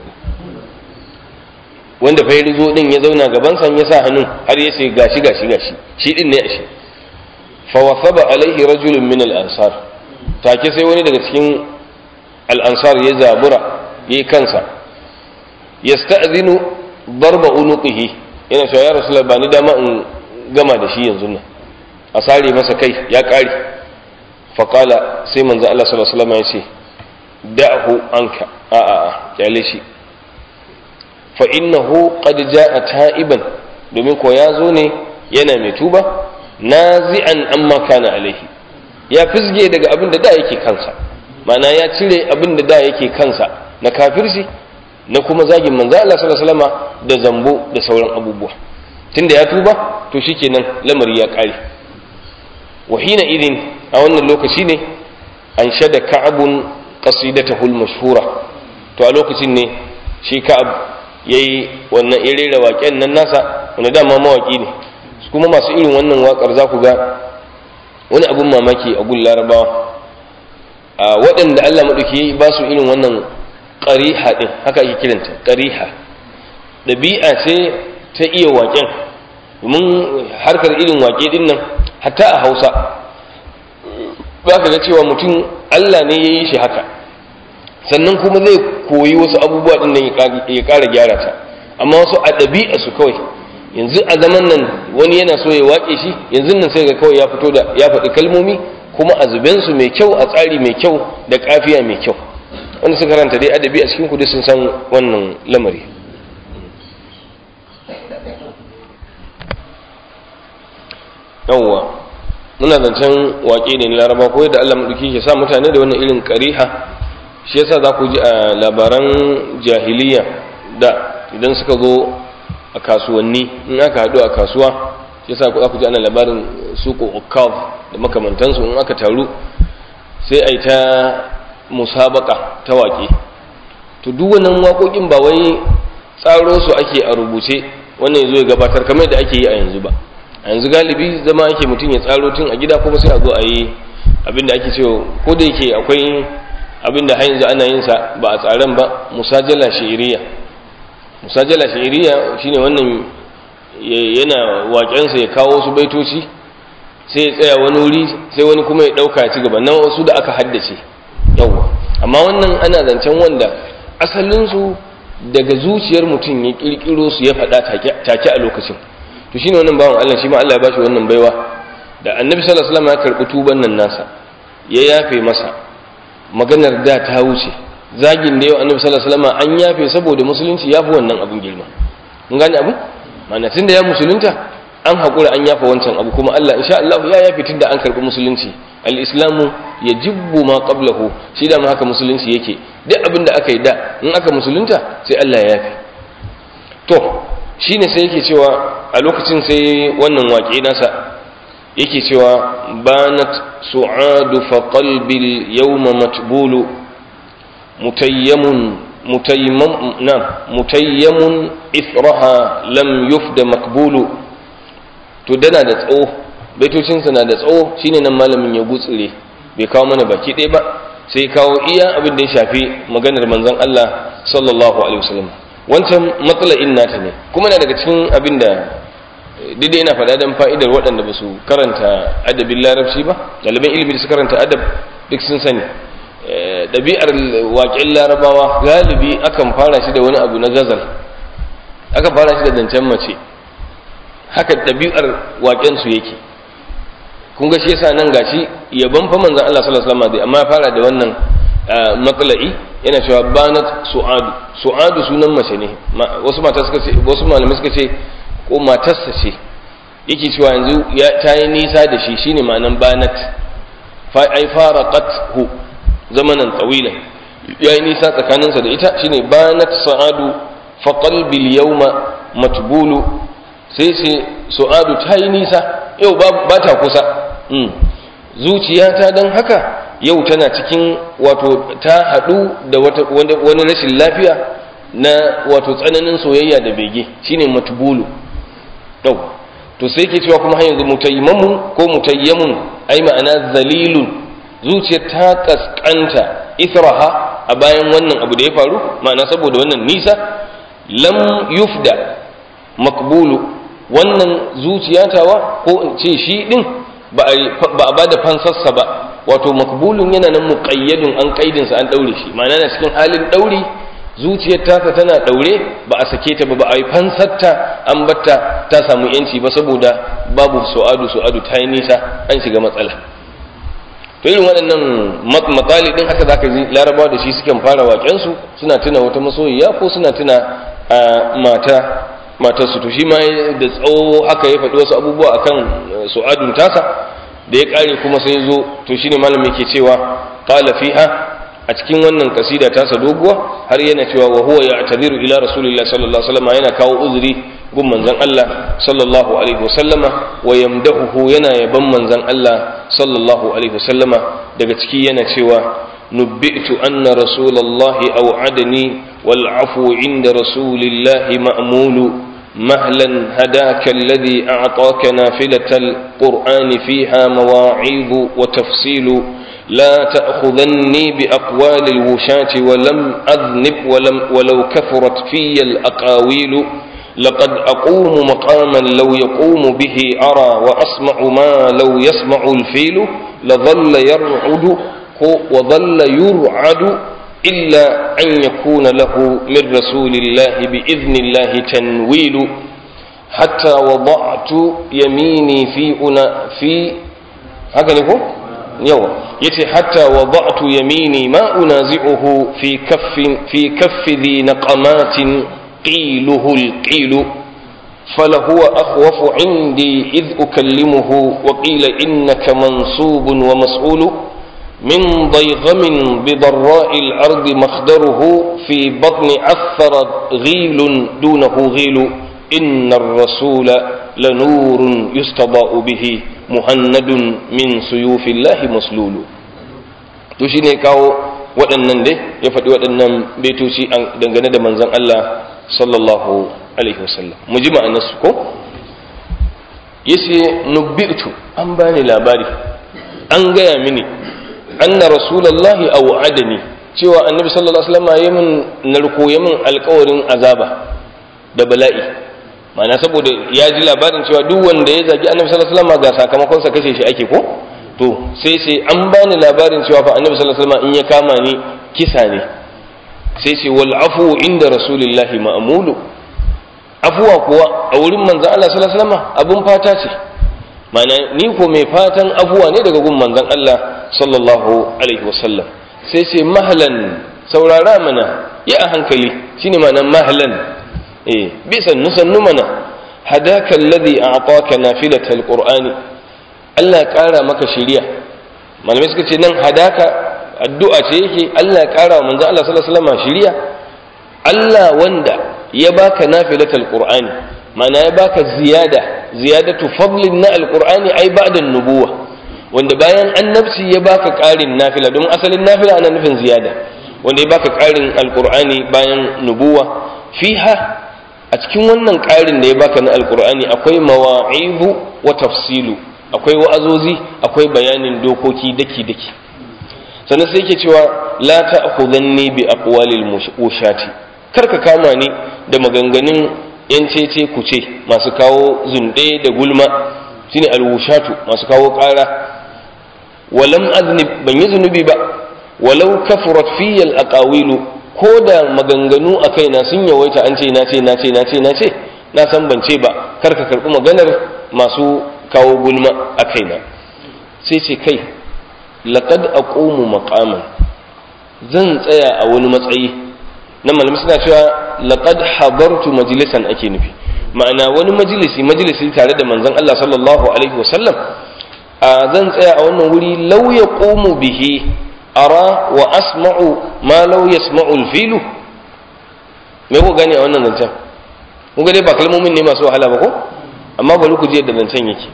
wanda fa ya zo din ya zauna gaban sa ya sa hannun har ya ce gashi gashi gashi shi din ne ashe fa wasaba alaihi rajulun min al-ansar take sai wani daga cikin al-ansar ya zabura yayi kansa yasta'zinu darba unuqihi yana cewa ya rasulullah ba ni dama in gama da shi yanzu nan a sare masa kai ya kare fa qala sai manzo Allah sallallahu alaihi wasallam ya ce da'hu anka a a a kyale shi fa innahu qad jaa ta'iban domin ko ya zo ne yana mai tuba nazi'an amma kana alaihi ya fisge daga abin da da yake kansa ma'ana ya cire abin da da yake kansa na kafirci na kuma zagin manzo Allah sallallahu alaihi wasallam da zambo da sauran abubuwa tunda ya tuba to shikenan lamari ya kare wa hina idin a wannan lokaci ne an shada ka'abun qasidatahu al-mashhura to a lokacin ne shi ka'ab yayi wannan irera waƙen nan nasa wanda dama mawaki ne kuma masu irin wannan waƙar za ku ga wani abun mamaki a gun larabawa a waɗanda Allah maɗauki ba su irin wannan ƙariha ɗin haka ake kiranta ƙariha ɗabi'a ce ta iya waƙen domin harkar irin waƙe ɗin nan hatta a hausa za ka ga cewa mutum Allah ne ya yi shi haka sannan kuma zai koyi wasu abubuwa ɗin nan ya ƙara gyara ta amma wasu a ɗabi'a su kawai yanzu a zaman nan wani yana so ya waƙe shi yanzu nan sai ga kawai ya fito da ya faɗi kalmomi kuma a zubensu mai kyau a tsari mai kyau da kafiya mai kyau wanda suka karanta dai adabi a cikin kudu sun san wannan lamari yawwa muna zancen waƙe ne na laraba ko yadda allah maɗauki ke sa mutane da wannan irin ƙariha shi yasa za ku ji a labaran jahiliya da idan suka zo a kasuwanni in aka haɗu a kasuwa shi yasa za ku ji ana labarin suko ukav da makamantansu in aka taru sai a yi ta musabaka ta waƙe to duk wannan waƙoƙin ba wai tsaro su ake a rubuce wannan ya zo ya gabatar kamar da ake yi a yanzu ba a yanzu galibi zama ake mutum ya tsaro tun a gida kuma sai a zo a yi abinda ake cewa ko da yake akwai abinda har yanzu ana yin sa ba a tsaron ba musajala shi'iriya musajala shi'iriya shine wannan yana waƙensa ya kawo su baitoci sai ya tsaya wani wuri sai wani kuma ya ɗauka ci gaba nan wasu da aka haddace yawwa amma wannan ana zancen wanda asalinsu daga zuciyar mutum ya ƙirƙiro su ya faɗa take a lokacin to shine wannan bawan Allah shi ma Allah ya bashi wannan baiwa da annabi sallallahu alaihi wasallam ya karɓi tuban nan nasa ya yafe masa maganar da ta wuce zagin da yau annabi sallallahu alaihi wasallam an yafe saboda musulunci yafi wannan abun girma mun gane abu ma'ana tunda ya musulunta an haƙura an yafa wancan abu kuma Allah insha Allah ya yafi tunda an karɓi musulunci al-islamu yajibbu ma qablahu shi da ma haka musulunci yake duk abin da aka yi da in aka musulunta sai Allah ya yafi to shine sai yake cewa a lokacin sai wannan waƙe nasa yake cewa banat su'adu fa qalbi al-yawma matbulu mutayyamun mutayyam na mutayyamun ithraha lam yufda makbulu to dana da tsawo baitocinsa na da tsawo shine nan malamin ya gutsire bai kawo mana baki ɗaya ba sai kawo iya abin da ya shafi maganar manzon Allah sallallahu alaihi wasallam wancan matsala'in nata ne kuma na daga cikin abin da daidai yana faɗa don fa'idar waɗanda ba su karanta adabin larabci ba ɗaliban ilimi da su karanta adab duk sun sani ɗabi'ar waƙen larabawa galibi akan fara shi da wani abu na gazal akan fara shi da zancen mace haka ɗabi'ar waƙensu yake kun ga shi yasa nan gashi yaban fa manzon Allah sallallahu alaihi wasallam amma ya fara da wannan matsala'i yana cewa banat su'adu su'adu sunan mace ne wasu mata suka ce wasu malamai suka ce ko matarsa ce yake cewa yanzu ya ta yi nisa da shi shine ma'anan banat fa ai faraqathu zamanan tawilan ya yi nisa tsakaninsa da ita shine banat sa'adu fa qalbi al-yawma matbulu sai sai su'adu ta yi nisa yau ba ta kusa zuciyata don haka yau tana cikin wato ta haɗu da wani rashin lafiya na wato tsananin soyayya da bege shine matbulu yau to sai ke cewa kuma har yanzu mutayyamun ko mutayyamun ai ma'ana zalilun zuciyar ta kaskanta israha a bayan wannan abu da ya faru ma'ana saboda wannan nisa lam yufda makbulu wannan zuciyatawa ko in ce shi din ba a ba da fansarsa ba wato makbulun yana nan muƙayyadun an ƙaidinsa an ɗaure shi ma'ana na cikin halin ɗauri zuciyar tasa tana ɗaure ba a sake ta ba ba a yi fansarta an batta ta samu yanci ba saboda babu su'adu su'adu ta yi nisa an shiga matsala to irin waɗannan matsali ɗin haka zaka ji larabawa da shi sukan fara waƙensu suna tuna wata masoyiya ko suna tuna mata matarsu to shi ma da tsawo haka ya faɗi wasu abubuwa akan su'adun tasa da ya ƙare kuma sai zo to shine malamin ke cewa qala fiha a cikin wannan kasida tasa doguwa har yana cewa wa huwa ya'tadiru ila rasulillahi sallallahu alaihi wasallam yana kawo uzuri gun manzon Allah sallallahu alaihi wasallama wa yamdahu yana yaban manzon Allah sallallahu alaihi wasallama daga ciki yana cewa nubbi'tu anna rasulallahi aw'adani wal afwu inda rasulillahi ma'mulu مهلا هداك الذي أعطاك نافلة القرآن فيها مواعيظ وتفصيل لا تأخذني بأقوال الوشاة ولم أذنب ولم ولو كثرت في الأقاويل لقد أقوم مقاما لو يقوم به أرى وأسمع ما لو يسمع الفيل لظل يرعد وظل يرعد إلا أن يكون له من رسول الله بإذن الله تنويل حتى وضعت يميني في أنا في هكذا يقول يوم يتي حتى وضعت يميني ما أنازعه في كف في كف ذي نقمات قيله القيل فلهو أخوف عندي إذ أكلمه وقيل إنك منصوب ومسؤول من ضيغم بضراء الأرض مخدره في بطن أثر غيل دونه غيل إن الرسول لنور يستضاء به muhannadun min suyufillahi maslulu to shine kawo waɗannan dai ya faɗi waɗannan baitoci dangane da manzon Allah sallallahu alaihi wasallam mu ji ma'anarsu ko yace nubbitu an bani labari an gaya mini anna rasulullahi aw adani cewa annabi sallallahu alaihi wasallam ya min narko ya min alƙawarin azaba da bala'i ma'ana saboda ya ji labarin cewa duk wanda ya zagi annabi sallallahu alaihi wasallam ga sakamakon sa kashe shi ake ko to sai sai an bani labarin cewa fa annabi sallallahu alaihi wasallam in ya kama ni kisa ne sai sai wal afu inda rasulillahi ma'mulu afuwa kuwa a wurin manzon Allah sallallahu alaihi wasallam abun fata ce ma'ana ni ko mai fatan afuwa ne daga gun manzon Allah sallallahu alaihi wasallam sai sai mahlan saurara mana ya a hankali shine ma'anar mahlan eh bi sannu sannu mana hadaka alladhi a'taka nafilatal qur'ani Allah ya kara maka shiriya malamai suka ce nan hadaka addu'a ce yake Allah ya kara wa manzo Allah sallallahu alaihi wasallam shiriya Allah wanda ya baka nafilatal qur'ani ma'ana ya baka ziyada ziyadatu fadlin na alqur'ani ai ba'da nubuwa wanda bayan annabci ya baka ƙarin nafila don asalin nafila ana nufin ziyada wanda ya baka ƙarin alqur'ani bayan nubuwa fiha a cikin wannan ƙarin da ya baka na alqur'ani akwai mawa'izu wa tafsilu akwai wa'azozi akwai bayanin dokoki daki daki sannan sai yake cewa la ta'khudanni bi aqwalil mushati kar ka kama ni da maganganun yan cece kuce masu kawo zunde da gulma shine alwushatu masu kawo ƙara walam aznib ban yi zunubi ba walau kafurat fiyal aqawilu ko da maganganu a kaina sun yawaita an ce na ce na ce na ce na ce na san ban ce ba kar ka karɓi maganar masu kawo gulma a kaina sai ce kai laqad aqumu maqaman zan tsaya a wani matsayi na malamai suna cewa laqad hadartu majlisan ake nufi ma'ana wani majalisi majalisi tare da manzon Allah sallallahu alaihi wasallam a zan tsaya a wannan wuri law yaqumu bihi ara wa asma'u ma law yasma'u al-filu me ku gane a wannan zancen kun ga dai ba kalmomin ne masu wahala ba ko amma bari ku je da zancen yake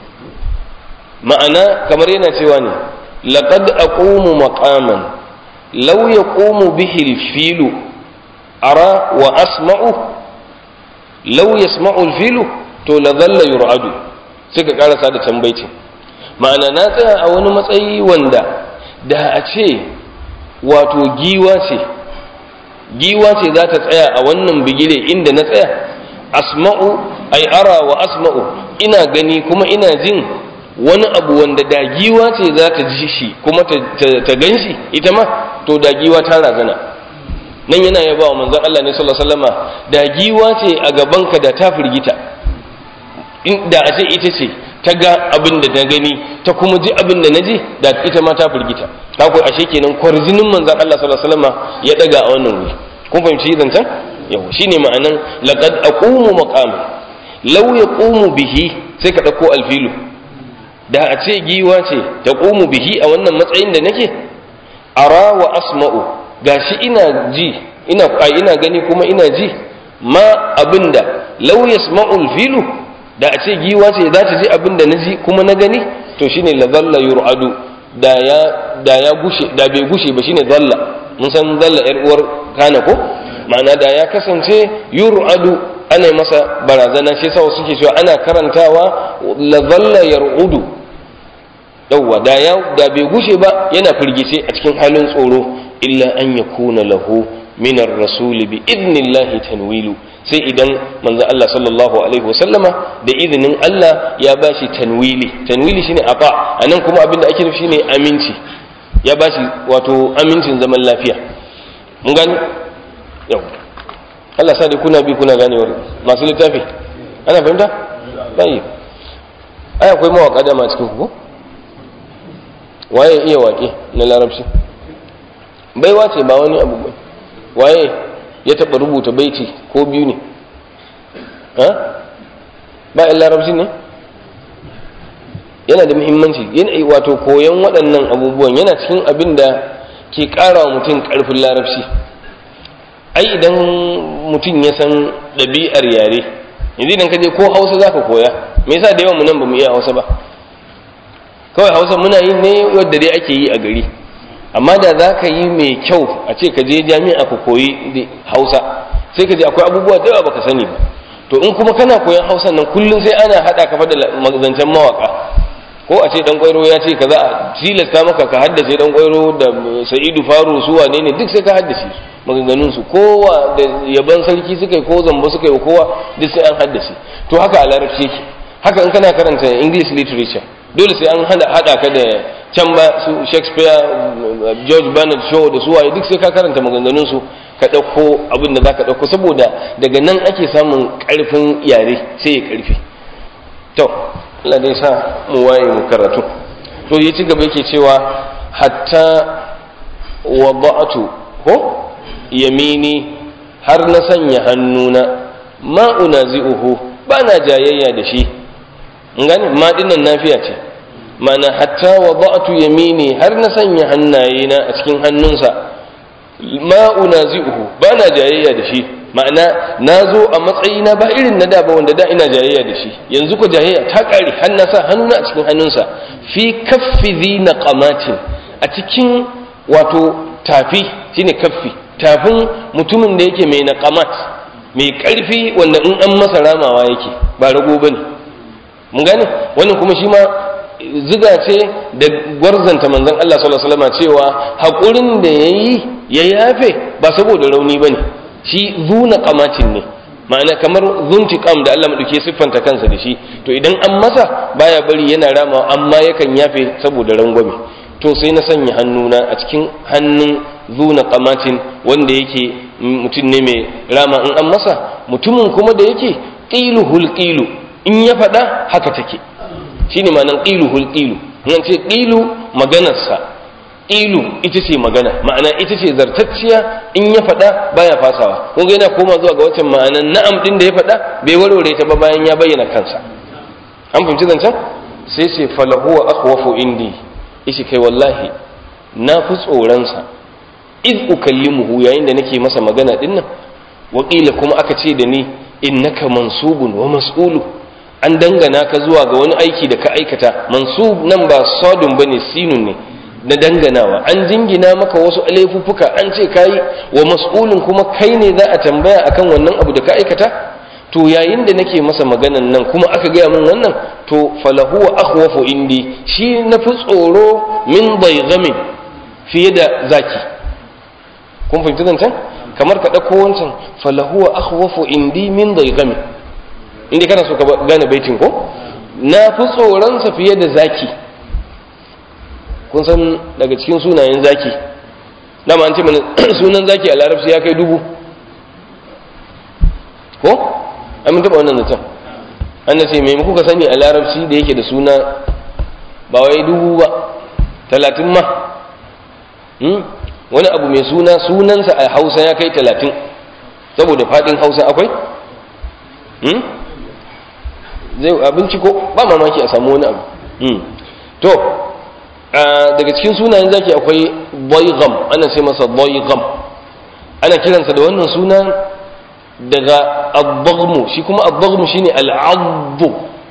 ma'ana kamar yana cewa ne laqad aqumu maqaman law yaqumu bihi al-filu ara wa asma'u law yasma'u al-filu to la dhalla yur'adu sai ka karasa da tambaici ma'ana na tsaya a wani matsayi wanda da a ce wato giwa ce giwa ce za ta tsaya a wannan bigire inda na tsaya asma'u ai ara wa asma'u ina gani kuma ina jin wani abu wanda da giwa ce za ta ji shi kuma ta gan shi ita ma to da giwa ta razana nan yana yaba wa manzon Allah ne sallallahu alaihi wasallama da giwa ce a gabanka da ta firgita da a ce ita ce ta ga abin da ta gani ta kuma ji abin da na ji da ita ma ta firgita ta ku ashe kenan kwarjinin manzon Allah sallallahu alaihi wasallama ya daga a wannan wuri kun fahimci zancen yau shine ma'anan laqad aqumu maqam law yaqumu bihi sai ka dauko alfilu da a ce giwa ce ta qumu bihi a wannan matsayin da nake ara wa asma'u gashi ina ji ina ina gani kuma ina ji ma abinda law yasma'u alfilu da a ce giwa ce za ta ji abinda na ji kuma na gani to shine la dhalla yur'adu da ya da ya gushe da bai gushe ba shine dhalla mun san dhalla yar uwar kana ko ma'ana da ya kasance yur'adu ana masa barazana shi yasa suke cewa ana karantawa la dhalla yar'udu yawwa da ya da bai gushe ba yana firgice a cikin halin tsoro illa an yakuna lahu min ar-rasul bi idnillahi tanwilu sai idan manzo Allah sallallahu alaihi wasallama da izinin Allah ya bashi tanwili tanwili shine afa anan kuma abinda ake nufi shine aminci ya bashi wato amincin zaman lafiya mun gani yau Allah sa dai kuna bi kuna ganewar masu littafi ana fahimta bai ai akwai mawaka da ma cikin ku waye iya waƙe na larabci baiwa ce ba wani abu bai waye ya taɓa rubuta baiti ko biyu ne ha ba in larabci ne yana da muhimmanci yana wato koyon waɗannan abubuwan yana cikin abin da ke ƙara wa mutum ƙarfin larabci ai idan mutum ya san ɗabi'ar yare yanzu idan ka je ko hausa za ka koya me yasa da yawan mu nan ba mu iya hausa ba kawai hausa muna yin ne wadda dai ake yi a gari amma da za ka yi mai kyau a ce ka je jami'a ka koyi hausa sai ka je akwai abubuwa da yawa baka sani ba to in kuma kana koyan hausa nan kullum sai ana haɗa ka da zancen mawaka ko a ce dan kwairo ya ce kaza a tilasta maka ka haddace dan kwairo da sa'idu faru su wane ne duk sai ka haddace maganganun su kowa da yaban sarki suka yi ko zamba suka yi kowa duk sai an haddace to haka a larabci yake haka in kana karanta english literature dole sai an hada ka da can ba su shakespeare george bernard shaw da su waye duk sai ka karanta maganganun su ka ɗauko abin da za ka ɗauko saboda daga nan ake samun ƙarfin yare sai ya ƙarfi to Allah dai sa mu waye mu karatu to ya ci gaba yake cewa hatta wada'tu ko yamini har na sanya hannuna ma unazi'uhu ba na jayayya da shi gane ma dinnan nafiya ce mana hatta wa ba'tu yamini har na sanya hannayena a cikin hannunsa ma unazi'uhu ba na jayayya da shi ma'ana na zo a matsayina ba irin na da ba wanda da ina jayayya da shi yanzu ko jayayya ta ƙare har na sa hannuna a cikin hannunsa fi kaffi zina qamatin a cikin wato tafi shine kaffi tafin mutumin da yake mai naqamat mai ƙarfi wanda in an masa ramawa yake ba rago bane mun gane wannan kuma shi ma ziga ce da gwarzanta manzon Allah sallallahu alaihi wasallam cewa haƙurin da yayi ya yafe ba saboda rauni bane shi zuna kamatin ne ma'ana kamar zuntiqam da Allah madauke siffanta kansa da shi to idan an masa baya bari yana rama amma yakan yafe saboda rangwame to sai na sanya hannuna a cikin hannun zuna kamatin wanda yake mutum ne mai rama in an masa mutumin kuma da yake qiluhul qilu in ya faɗa haka take shine ma'anan qiluhul qilu in ce qilu maganarsa ilu ita ce magana ma'ana ita ce zartacciya in ya faɗa baya fasawa kun ga yana koma zuwa ga waccan ma'anan na'am din da ya faɗa bai warware ta ba bayan ya bayyana kansa an fahimci zancen sai ce falahu wa akhwafu indi ishi kai wallahi na fi tsoronsa iz ukallimuhu yayin da nake masa magana din nan wakila kuma aka ce da ni innaka mansubun wa mas'ulu an dangana ka zuwa ga wani aiki da ka aikata mansub nan ba sadun bane sinun ne na danganawa an jingina maka wasu laifuffuka an ce kayi wa mas'ulin kuma kai ne za a tambaya akan wannan abu da ka aikata to yayin da nake masa maganan nan kuma aka gaya min wannan to falahu wa akhwafu indi shi na fi tsoro min baygamin fiye da zaki kun fahimci zancen kamar ka ɗauko wancan falahu wa akhwafu indi min baygamin inda kana so ka gane baitin ko na fi tsoronsa fiye da zaki kun san daga cikin sunayen zaki dama an ce mana sunan zaki a larabci ya kai dubu ko an mun taɓa wannan zaton an na ce mai kuka sani a larabci da yake da suna ba wai dubu ba talatin ma wani abu mai suna sunansa a hausa ya kai talatin saboda faɗin hausa akwai zai abinci ko ba mamaki a samu wani abu to daga cikin sunayen zaki akwai boygam ana ce masa boygam ana kiransa da wannan suna daga abbagmu shi kuma abbagmu shine al'abbu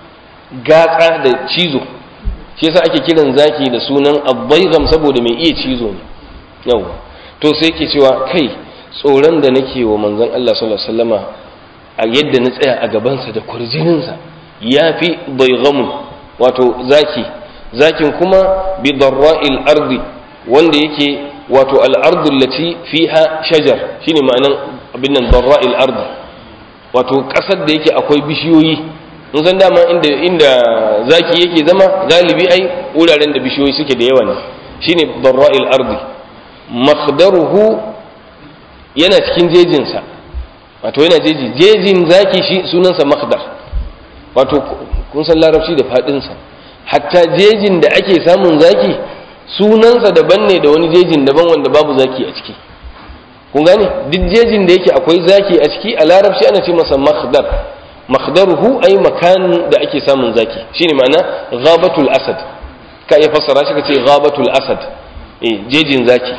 gatsa da cizo shi yasa ake kiran zaki da sunan abbaygam saboda mai iya cizo ne yau to sai yake cewa kai tsoron da nake wa manzon Allah sallallahu alaihi wasallama a yadda na tsaya a gabansa da kurjininsa ya fi baygamun wato zaki zakin kuma bi darra'il ardi wanda yake wato al'ardu lati fiha shajar shine ma'anan abin nan darra'il ardi wato kasar da yake akwai bishiyoyi in san dama inda inda zaki yake zama galibi ai wuraren da bishiyoyi suke da yawa ne shine darra'il ardi makhdaruhu yana cikin jejinsa wato yana jeji jejin zaki shi sunansa makhdar wato kun san larabci da fadinsa hatta jejin da ake samun zaki sunansa daban ne da wani jejin daban wanda babu zaki a ciki kun gane duk jejin da yake akwai zaki a ciki a larabci ana ce masa makhdar makhdaruhu ay makan da ake samun zaki shine ma'ana ghabatul asad ka iya fassara shi ka ce ghabatul asad eh jejin zaki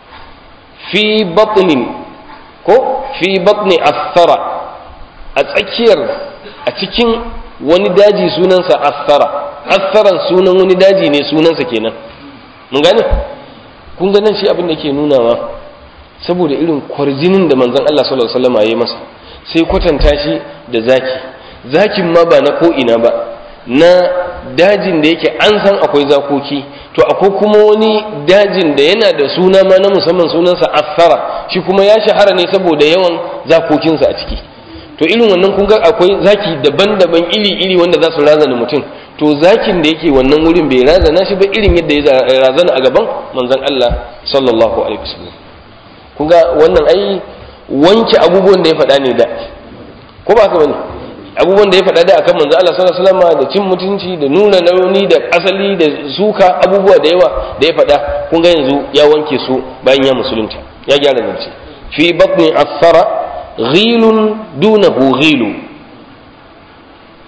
fi batnin ko fi batni asfara a tsakiyar a cikin wani daji sunansa asfara asfaran sunan wani daji ne sunansa kenan mun gane kun ga nan shi abin da ke nunawa saboda irin kwarjinin da manzon Allah sallallahu alaihi wasallam ya yi masa sai kwatanta shi da zaki zakin ma ba na ko ina ba na dajin da yake an san akwai zakoki to akwai kuma wani dajin da yana da suna ma na musamman sunansa asfara shi kuma ya shahara ne saboda yawan zakokinsa a ciki to irin wannan kun ga akwai zaki daban-daban iri-iri wanda za su razana mutum to zakin da yake wannan wurin bai razana shi ba irin yadda ya razana a gaban manzon Allah sallallahu alaihi wasallam kun ga wannan ai wanke abubuwan da ya faɗa ne da ko ba haka bane abubuwan da ya faɗa da akan manzo Allah sallallahu alaihi wasallam da cin mutunci da nuna launi da asali da suka abubuwa da yawa da ya faɗa kun ga yanzu ya wanke su bayan ya musulunta ya gyara zance fi batni asfara ghilun dunahu ghilu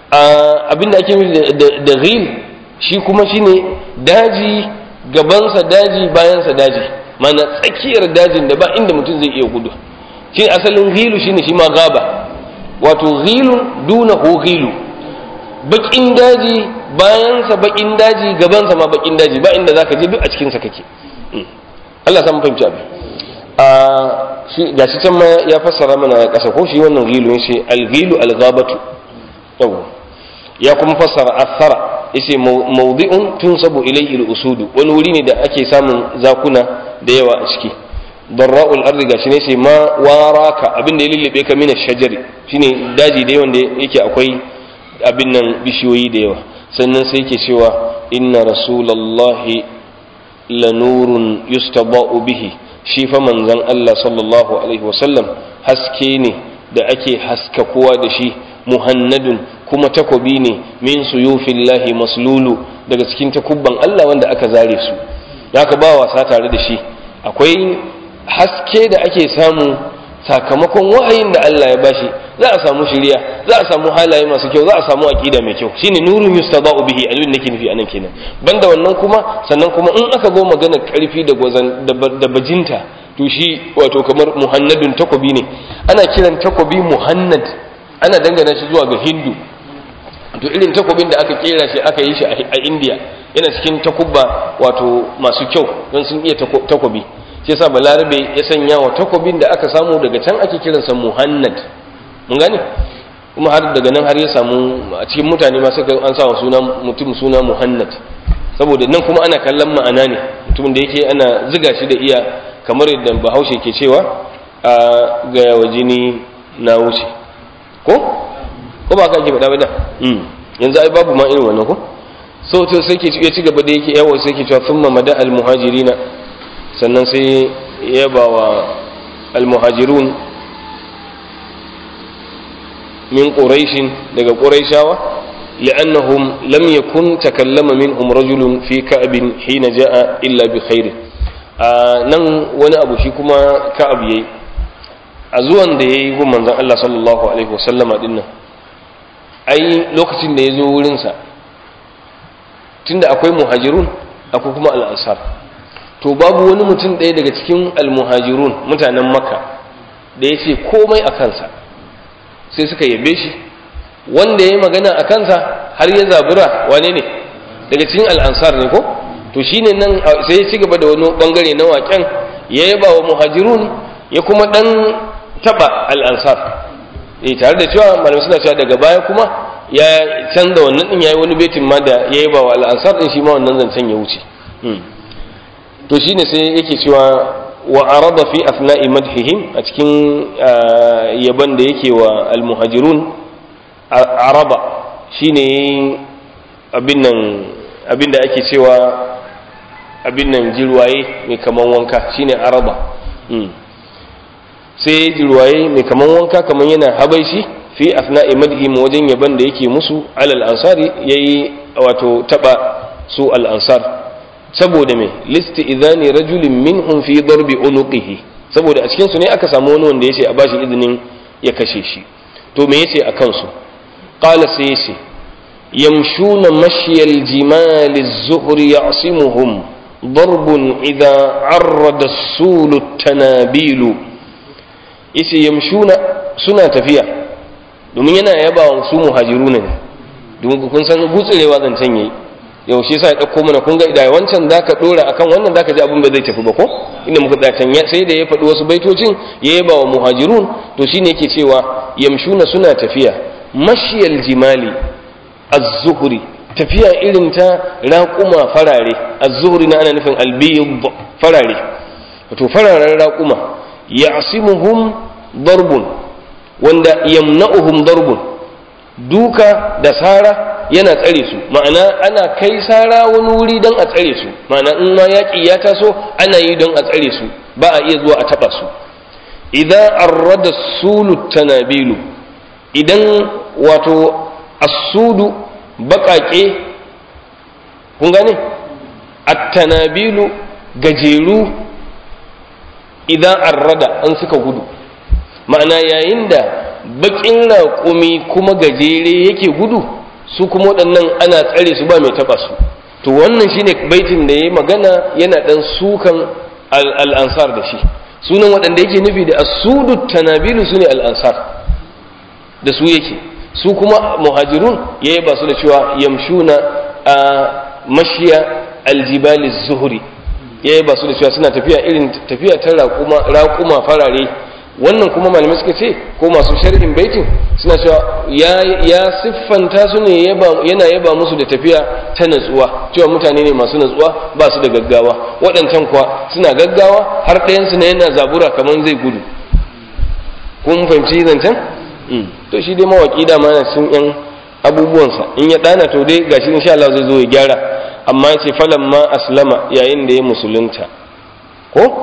abinda ake nufi da ghil shi kuma shine daji gabansa daji bayansa daji mana tsakiyar dajin da ba inda mutum zai iya gudu shi asalin ghilu shine shi ma gaba wato ghilun duna hu ghilu bakin daji bayansa bakin daji gabansa ma bakin daji ba inda zaka je duk a cikinsa kake Allah san fahimci abin a shi gashi can ma ya fassara mana kasa ko shi wannan ghilu yace al-ghilu al-ghabatu yawa ya kuma fassara athara yace mawdi'un tunsabu ilayhi al-usudu wani wuri ne da ake samun zakuna da yawa a ciki darra'ul ardi gashi ne sai ma waraka abin da ya lullube ka mina shajari shine daji da yawan da yake akwai abin nan bishiyoyi da yawa sannan sai yake cewa inna rasulallahi lanurun yustaba'u bihi shi fa manzon Allah sallallahu alaihi wasallam haske ne da ake haskakuwa da shi muhannadun kuma takobi ne min suyufillahi maslulu daga cikin takubban Allah wanda aka zare su haka ba wasa tare da shi akwai haske da ake samu sakamakon wahayin da Allah ya bashi za a samu shiriya za a samu halaye masu kyau za a samu aqida mai kyau shine nurun yustada'u bihi abin nake nufi anan kenan banda wannan kuma sannan kuma in aka zo magana karfi da gwazan da bajinta to shi wato kamar muhannadun takobi ne ana kiran takobi muhannad ana dangana shi zuwa ga hindu to irin takobin da aka kera shi aka yi shi a indiya yana cikin takubba wato masu kyau don sun iya takobi shi yasa balarabe ya sanya wa takobin da aka samu daga can ake kiransa muhannad mun gane kuma har daga nan har ya samu a cikin mutane ma suka an sa wa suna mutum suna muhannad saboda nan kuma ana kallon ma'ana ne mutumin da yake ana ziga shi da iya kamar yadda bahaushe ke cewa a gaya wa jini na wuce ko ko ba ka ake faɗa ba da yanzu ai babu ma irin wannan ko so to sai ke ya ci gaba da yake yawo sai ke cewa thumma mada al muhajirina sannan sai ya ba wa al muhajirun min quraishin daga quraishawa li'annahum lam yakun takallama minhum rajulun fi ka'bin hina ja'a illa bi khairin nan wani abu shi kuma ka'ab yayi a zuwan da yayi gun manzon Allah sallallahu alaihi wasallama dinnan ai lokacin da ya zo wurinsa tunda akwai muhajirun akwai kuma al'ansar to babu wani mutum ɗaya daga cikin almuhajirun mutanen makka da ya ce komai a kansa sai suka yabe shi wanda ya yi magana a kansa har ya zabura wane ne daga cikin al'ansar ne ko to shine nan sai ya ci gaba da wani bangare na waken ya yaba wa muhajirun ya kuma dan taba al'ansar eh tare da cewa malamai suna cewa daga baya kuma ya canza wannan din yayi wani baitin ma da yayi ba wa al'ansar din shi ma wannan zancen ya wuce to shine sai yake cewa wa arada fi athna'i madhihim a cikin yaban da yake wa al-muhajirun araba shine abin nan abin da ake cewa abin nan jirwaye mai kaman wanka shine araba sai jirwaye mai kaman wanka kaman yana habaishi fi asna'i madhim wajen yaban da yake musu alal ansari yayi wato taba su al ansar saboda me listi idani rajulin minhum fi darbi unuqihi saboda a cikin su ne aka samu wani wanda yace a bashi izinin ya kashe shi to me yace a kansu qala sai yace yamshuna mashyal jimal az-zuhr ya'simuhum ضرب إذا عرض السول التنابيل yace yamshuna suna tafiya domin yana yaba wa su muhajiruna ne domin kun san gutsurewa zancen yayi yaushe sai ya dauko mana kun ga da wancan zaka dora akan wannan zaka ji abin ba zai tafi ba ko inda muka tsaya can sai da ya faɗi wasu baitocin ya yaba wa muhajirun to shine yake cewa yamshuna suna tafiya mashiyal jimali az-zuhri tafiya irin ta raƙuma farare az-zuhri na ana nufin al-bayd farare wato fararen raƙuma ya'simuhum darbun wanda yamna'uhum darbun duka da sara yana tsare su ma'ana ana kai sara wani wuri don a tsare su ma'ana in ma yaƙi ya taso ana yi don a tsare su ba a iya zuwa a taɓa su idan arrada sulu tanabilu idan wato asudu baƙaƙe kun gane at-tanabilu gajeru idan arrada an suka gudu ma'ana yayin da bakin raƙumi kuma gajere yake gudu su kuma waɗannan ana tsare su ba mai taɓa su to wannan shine baitin da ya magana yana ɗan sukan al'ansar da shi sunan waɗanda yake nufi da asudu tanabilu su ne al'ansar da su yake su kuma muhajirun ya yaba su da cewa yamshuna a mashiya aljibali zuhuri ya yaba su da cewa suna tafiya irin tafiya ta raƙuma farare wannan kuma malamai suka ce ko masu sharhin baitin suna cewa ya siffanta su ne yana yaba musu da tafiya ta natsuwa cewa mutane ne masu natsuwa ba su da gaggawa waɗancan kuwa suna gaggawa har ɗayansu na yana zabura kamar zai gudu kun fahimci zancen to shi dai mawaƙi dama yana cikin yan abubuwansa in ya ɗana to dai gashi insha Allah zai zo ya gyara amma ya ce falan ma aslama yayin da ya musulunta ko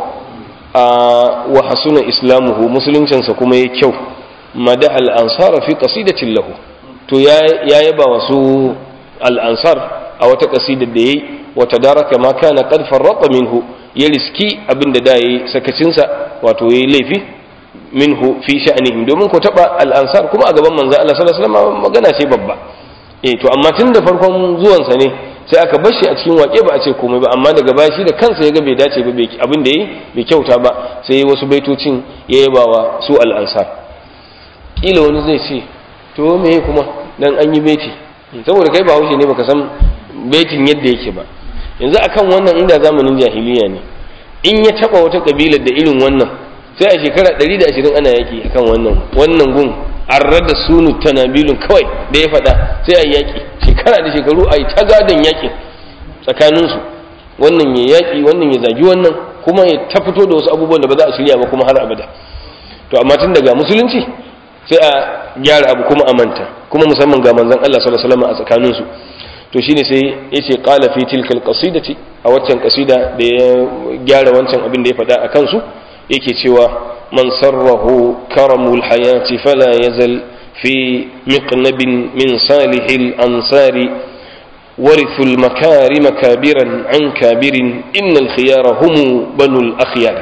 wa hasuna islamuhu musuluncinsa kuma ya kyau mada al'ansar fi qasidatin lahu to ya yaba wasu al'ansar a wata qasidar da yayi wa tadaraka ma kana qad farrata minhu ya riski abinda da yayi sakacinsa wato yayi laifi minhu fi sha'nihim domin ko taba al'ansar kuma a gaban manzo Allah sallallahu alaihi wasallam magana ce babba eh to amma tun da farkon zuwansa ne sai aka bar shi a cikin waƙe ba a ce komai ba amma daga baya shi da kansa ya ga bai dace ba abin da yi bai kyauta ba sai wasu baitocin ya yaba wa su al'ansar kila wani zai ce to me kuma dan an yi baiti saboda kai ba haushe ne baka san baitin yadda yake ba yanzu akan wannan inda zamanin jahiliya ne in ya taba wata kabilar da irin wannan sai a shekara 120 ana yaki akan wannan wannan gun arra da sunu tanabilun kawai da ya faɗa sai a yaki shekara da shekaru a yi ta gadon yakin tsakaninsu wannan ya yaki wannan ya zagi wannan kuma ya ta fito da wasu abubuwan da ba za a shirya ba kuma har abada to amma tun daga musulunci sai a gyara abu kuma a manta kuma musamman ga manzon Allah sallallahu alaihi wasallam a tsakaninsu to shine sai yace qala fi tilkal qasidati a waccan qasida da ya gyara wancan abin da ya faɗa a kansu yake cewa man sarrahu karamul hayati fala yazal fi miqnabin min salihil ansari ورثوا المكارم كابرا عن كابر إن الخيار هم بنو الأخيار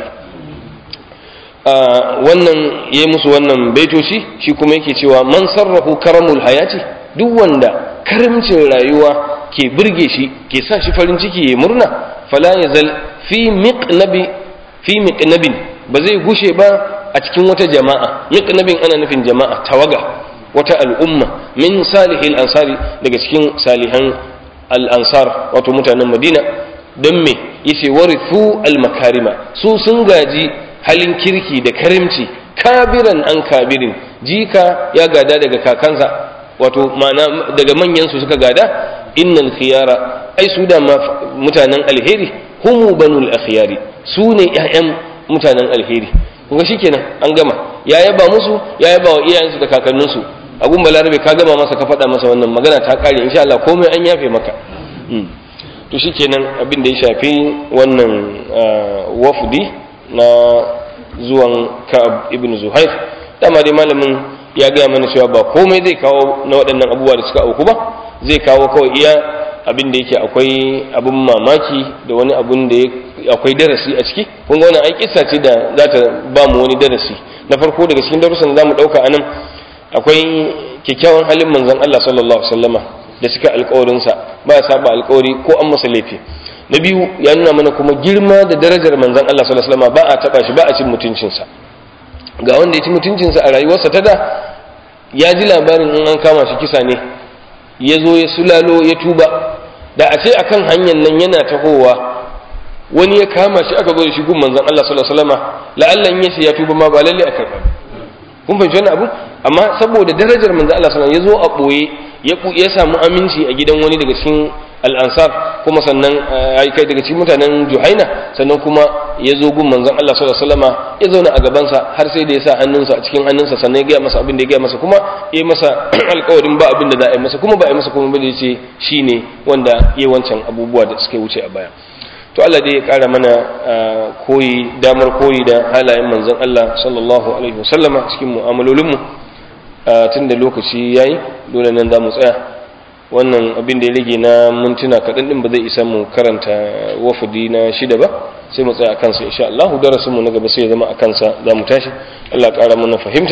wannan ya musu wannan baitoci shi kuma yake cewa man sarrafu karamul hayati duk wanda karimcin rayuwa ke burge shi ke sa shi farin ciki ya murna fala yazal fi miqnabi fi miqnabin ba zai gushe ba a cikin wata jama'a miqnabin ana nufin jama'a tawaga wata al'umma min salihil ansari daga cikin salihan al'ansar wato mutanen madina don me yace warithu al-makarima su sun gaji halin kirki da karimci kabiran an kabirin jika ya gada daga kakansa wato ma'ana daga manyan su suka gada innal khiyara ai su da mutanen alheri humu banul akhyari su ne ƴaƴan mutanen alheri kuma shikenan an gama ya yaba musu ya yaba wa iyayensu da kakanninsu abun balarabe ka gama masa ka faɗa masa wannan magana ta ƙare insha Allah komai an yafe maka to shikenan abin da ya shafi wannan wafdi na zuwan Ka'ab ibn Zuhair dama dai malamin ya gaya mana cewa ba komai zai kawo na waɗannan abubuwa da suka auku ba zai kawo kawai iya abin da yake akwai abin mamaki da wani abin da akwai darasi a ciki kun ga wannan ai kissa ce da za ta ba mu wani darasi na farko daga cikin darussan da za mu ɗauka a nan akwai kyakkyawan halin manzon Allah sallallahu alaihi wasallama da suka alƙawarinsa ba ya saba alƙawari ko an masa laifi na biyu ya nuna mana kuma girma da darajar manzon Allah sallallahu alaihi wasallama ba a taba shi ba a cin mutuncinsa ga wanda ya ci mutuncinsa a rayuwarsa ta da ya ji labarin in an kama shi kisa ne ya zo ya sulalo ya tuba da a ce akan hanyar nan yana tahowa wani ya kama shi aka zo da shi gun manzon Allah sallallahu alaihi wasallama la'allan yace ya tuba ma ba lalle a karba kun fahimci wannan abu amma saboda darajar manzon Allah sallallahu alaihi wasallam ya zo a boye ya samu aminci a gidan wani daga cikin al'ansar kuma sannan ai kai daga cikin mutanen juhaina sannan kuma ya zo gun manzon Allah sallallahu alaihi wasallama ya zauna a gabansa har sai da ya sa hannunsa a cikin hannunsa sannan ya gaya masa abin da ya gaya masa kuma ya masa alƙawarin ba abin da za a yi masa kuma ba a yi masa kuma ba da ya ce shi ne wanda ya wancan abubuwa da suka wuce a baya to Allah dai ya ƙara mana koyi damar koyi da halayen manzon Allah sallallahu alaihi wasallama cikin mu'amalolinmu tun da lokaci yayi dole nan za mu tsaya wannan abin da ya rage na mintuna kaɗan ɗin ba zai isa mu karanta wafudi na shida ba sai mu tsaya a kansa insha Allah darasin mu na gaba sai ya zama a kansa za mu tashi Allah ƙara mana fahimta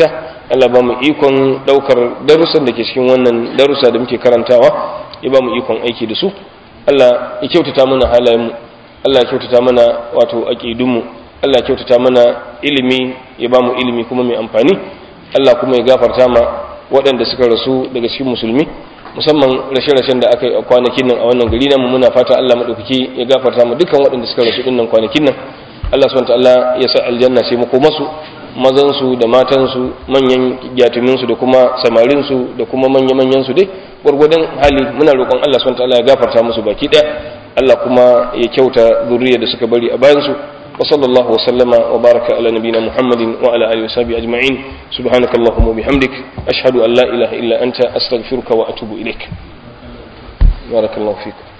Allah ba mu ikon daukar darussan da ke cikin wannan darussa da muke karantawa ya ba mu ikon aiki da su Allah ya kyautata mana halayenmu Allah ya kyautata mana wato aqidunmu Allah ya kyautata mana ilimi ya ba mu ilimi kuma mai amfani Allah kuma ya gafarta ma waɗanda suka rasu daga cikin musulmi musamman rashe-rashen da aka yi a kwanakin nan a wannan gari namu muna fata Allah maɗaukaki ya gafarta mu dukkan waɗanda suka rasu ɗin nan kwanakin nan Allah subhanahu ta'ala ya sa aljanna sai mu koma su mazan su da matan su manyan gyatumin su da kuma samarin su da kuma manya-manyan su dai gurgurdan hali muna roƙon Allah subhanahu ta'ala ya gafarta musu baki ɗaya Allah kuma ya kyauta zuriyar da suka bari a bayan su وصلى الله وسلم وبارك على نبينا محمد وعلى آله وصحبه أجمعين سبحانك اللهم وبحمدك أشهد أن لا إله إلا أنت أستغفرك وأتوب إليك بارك الله فيكم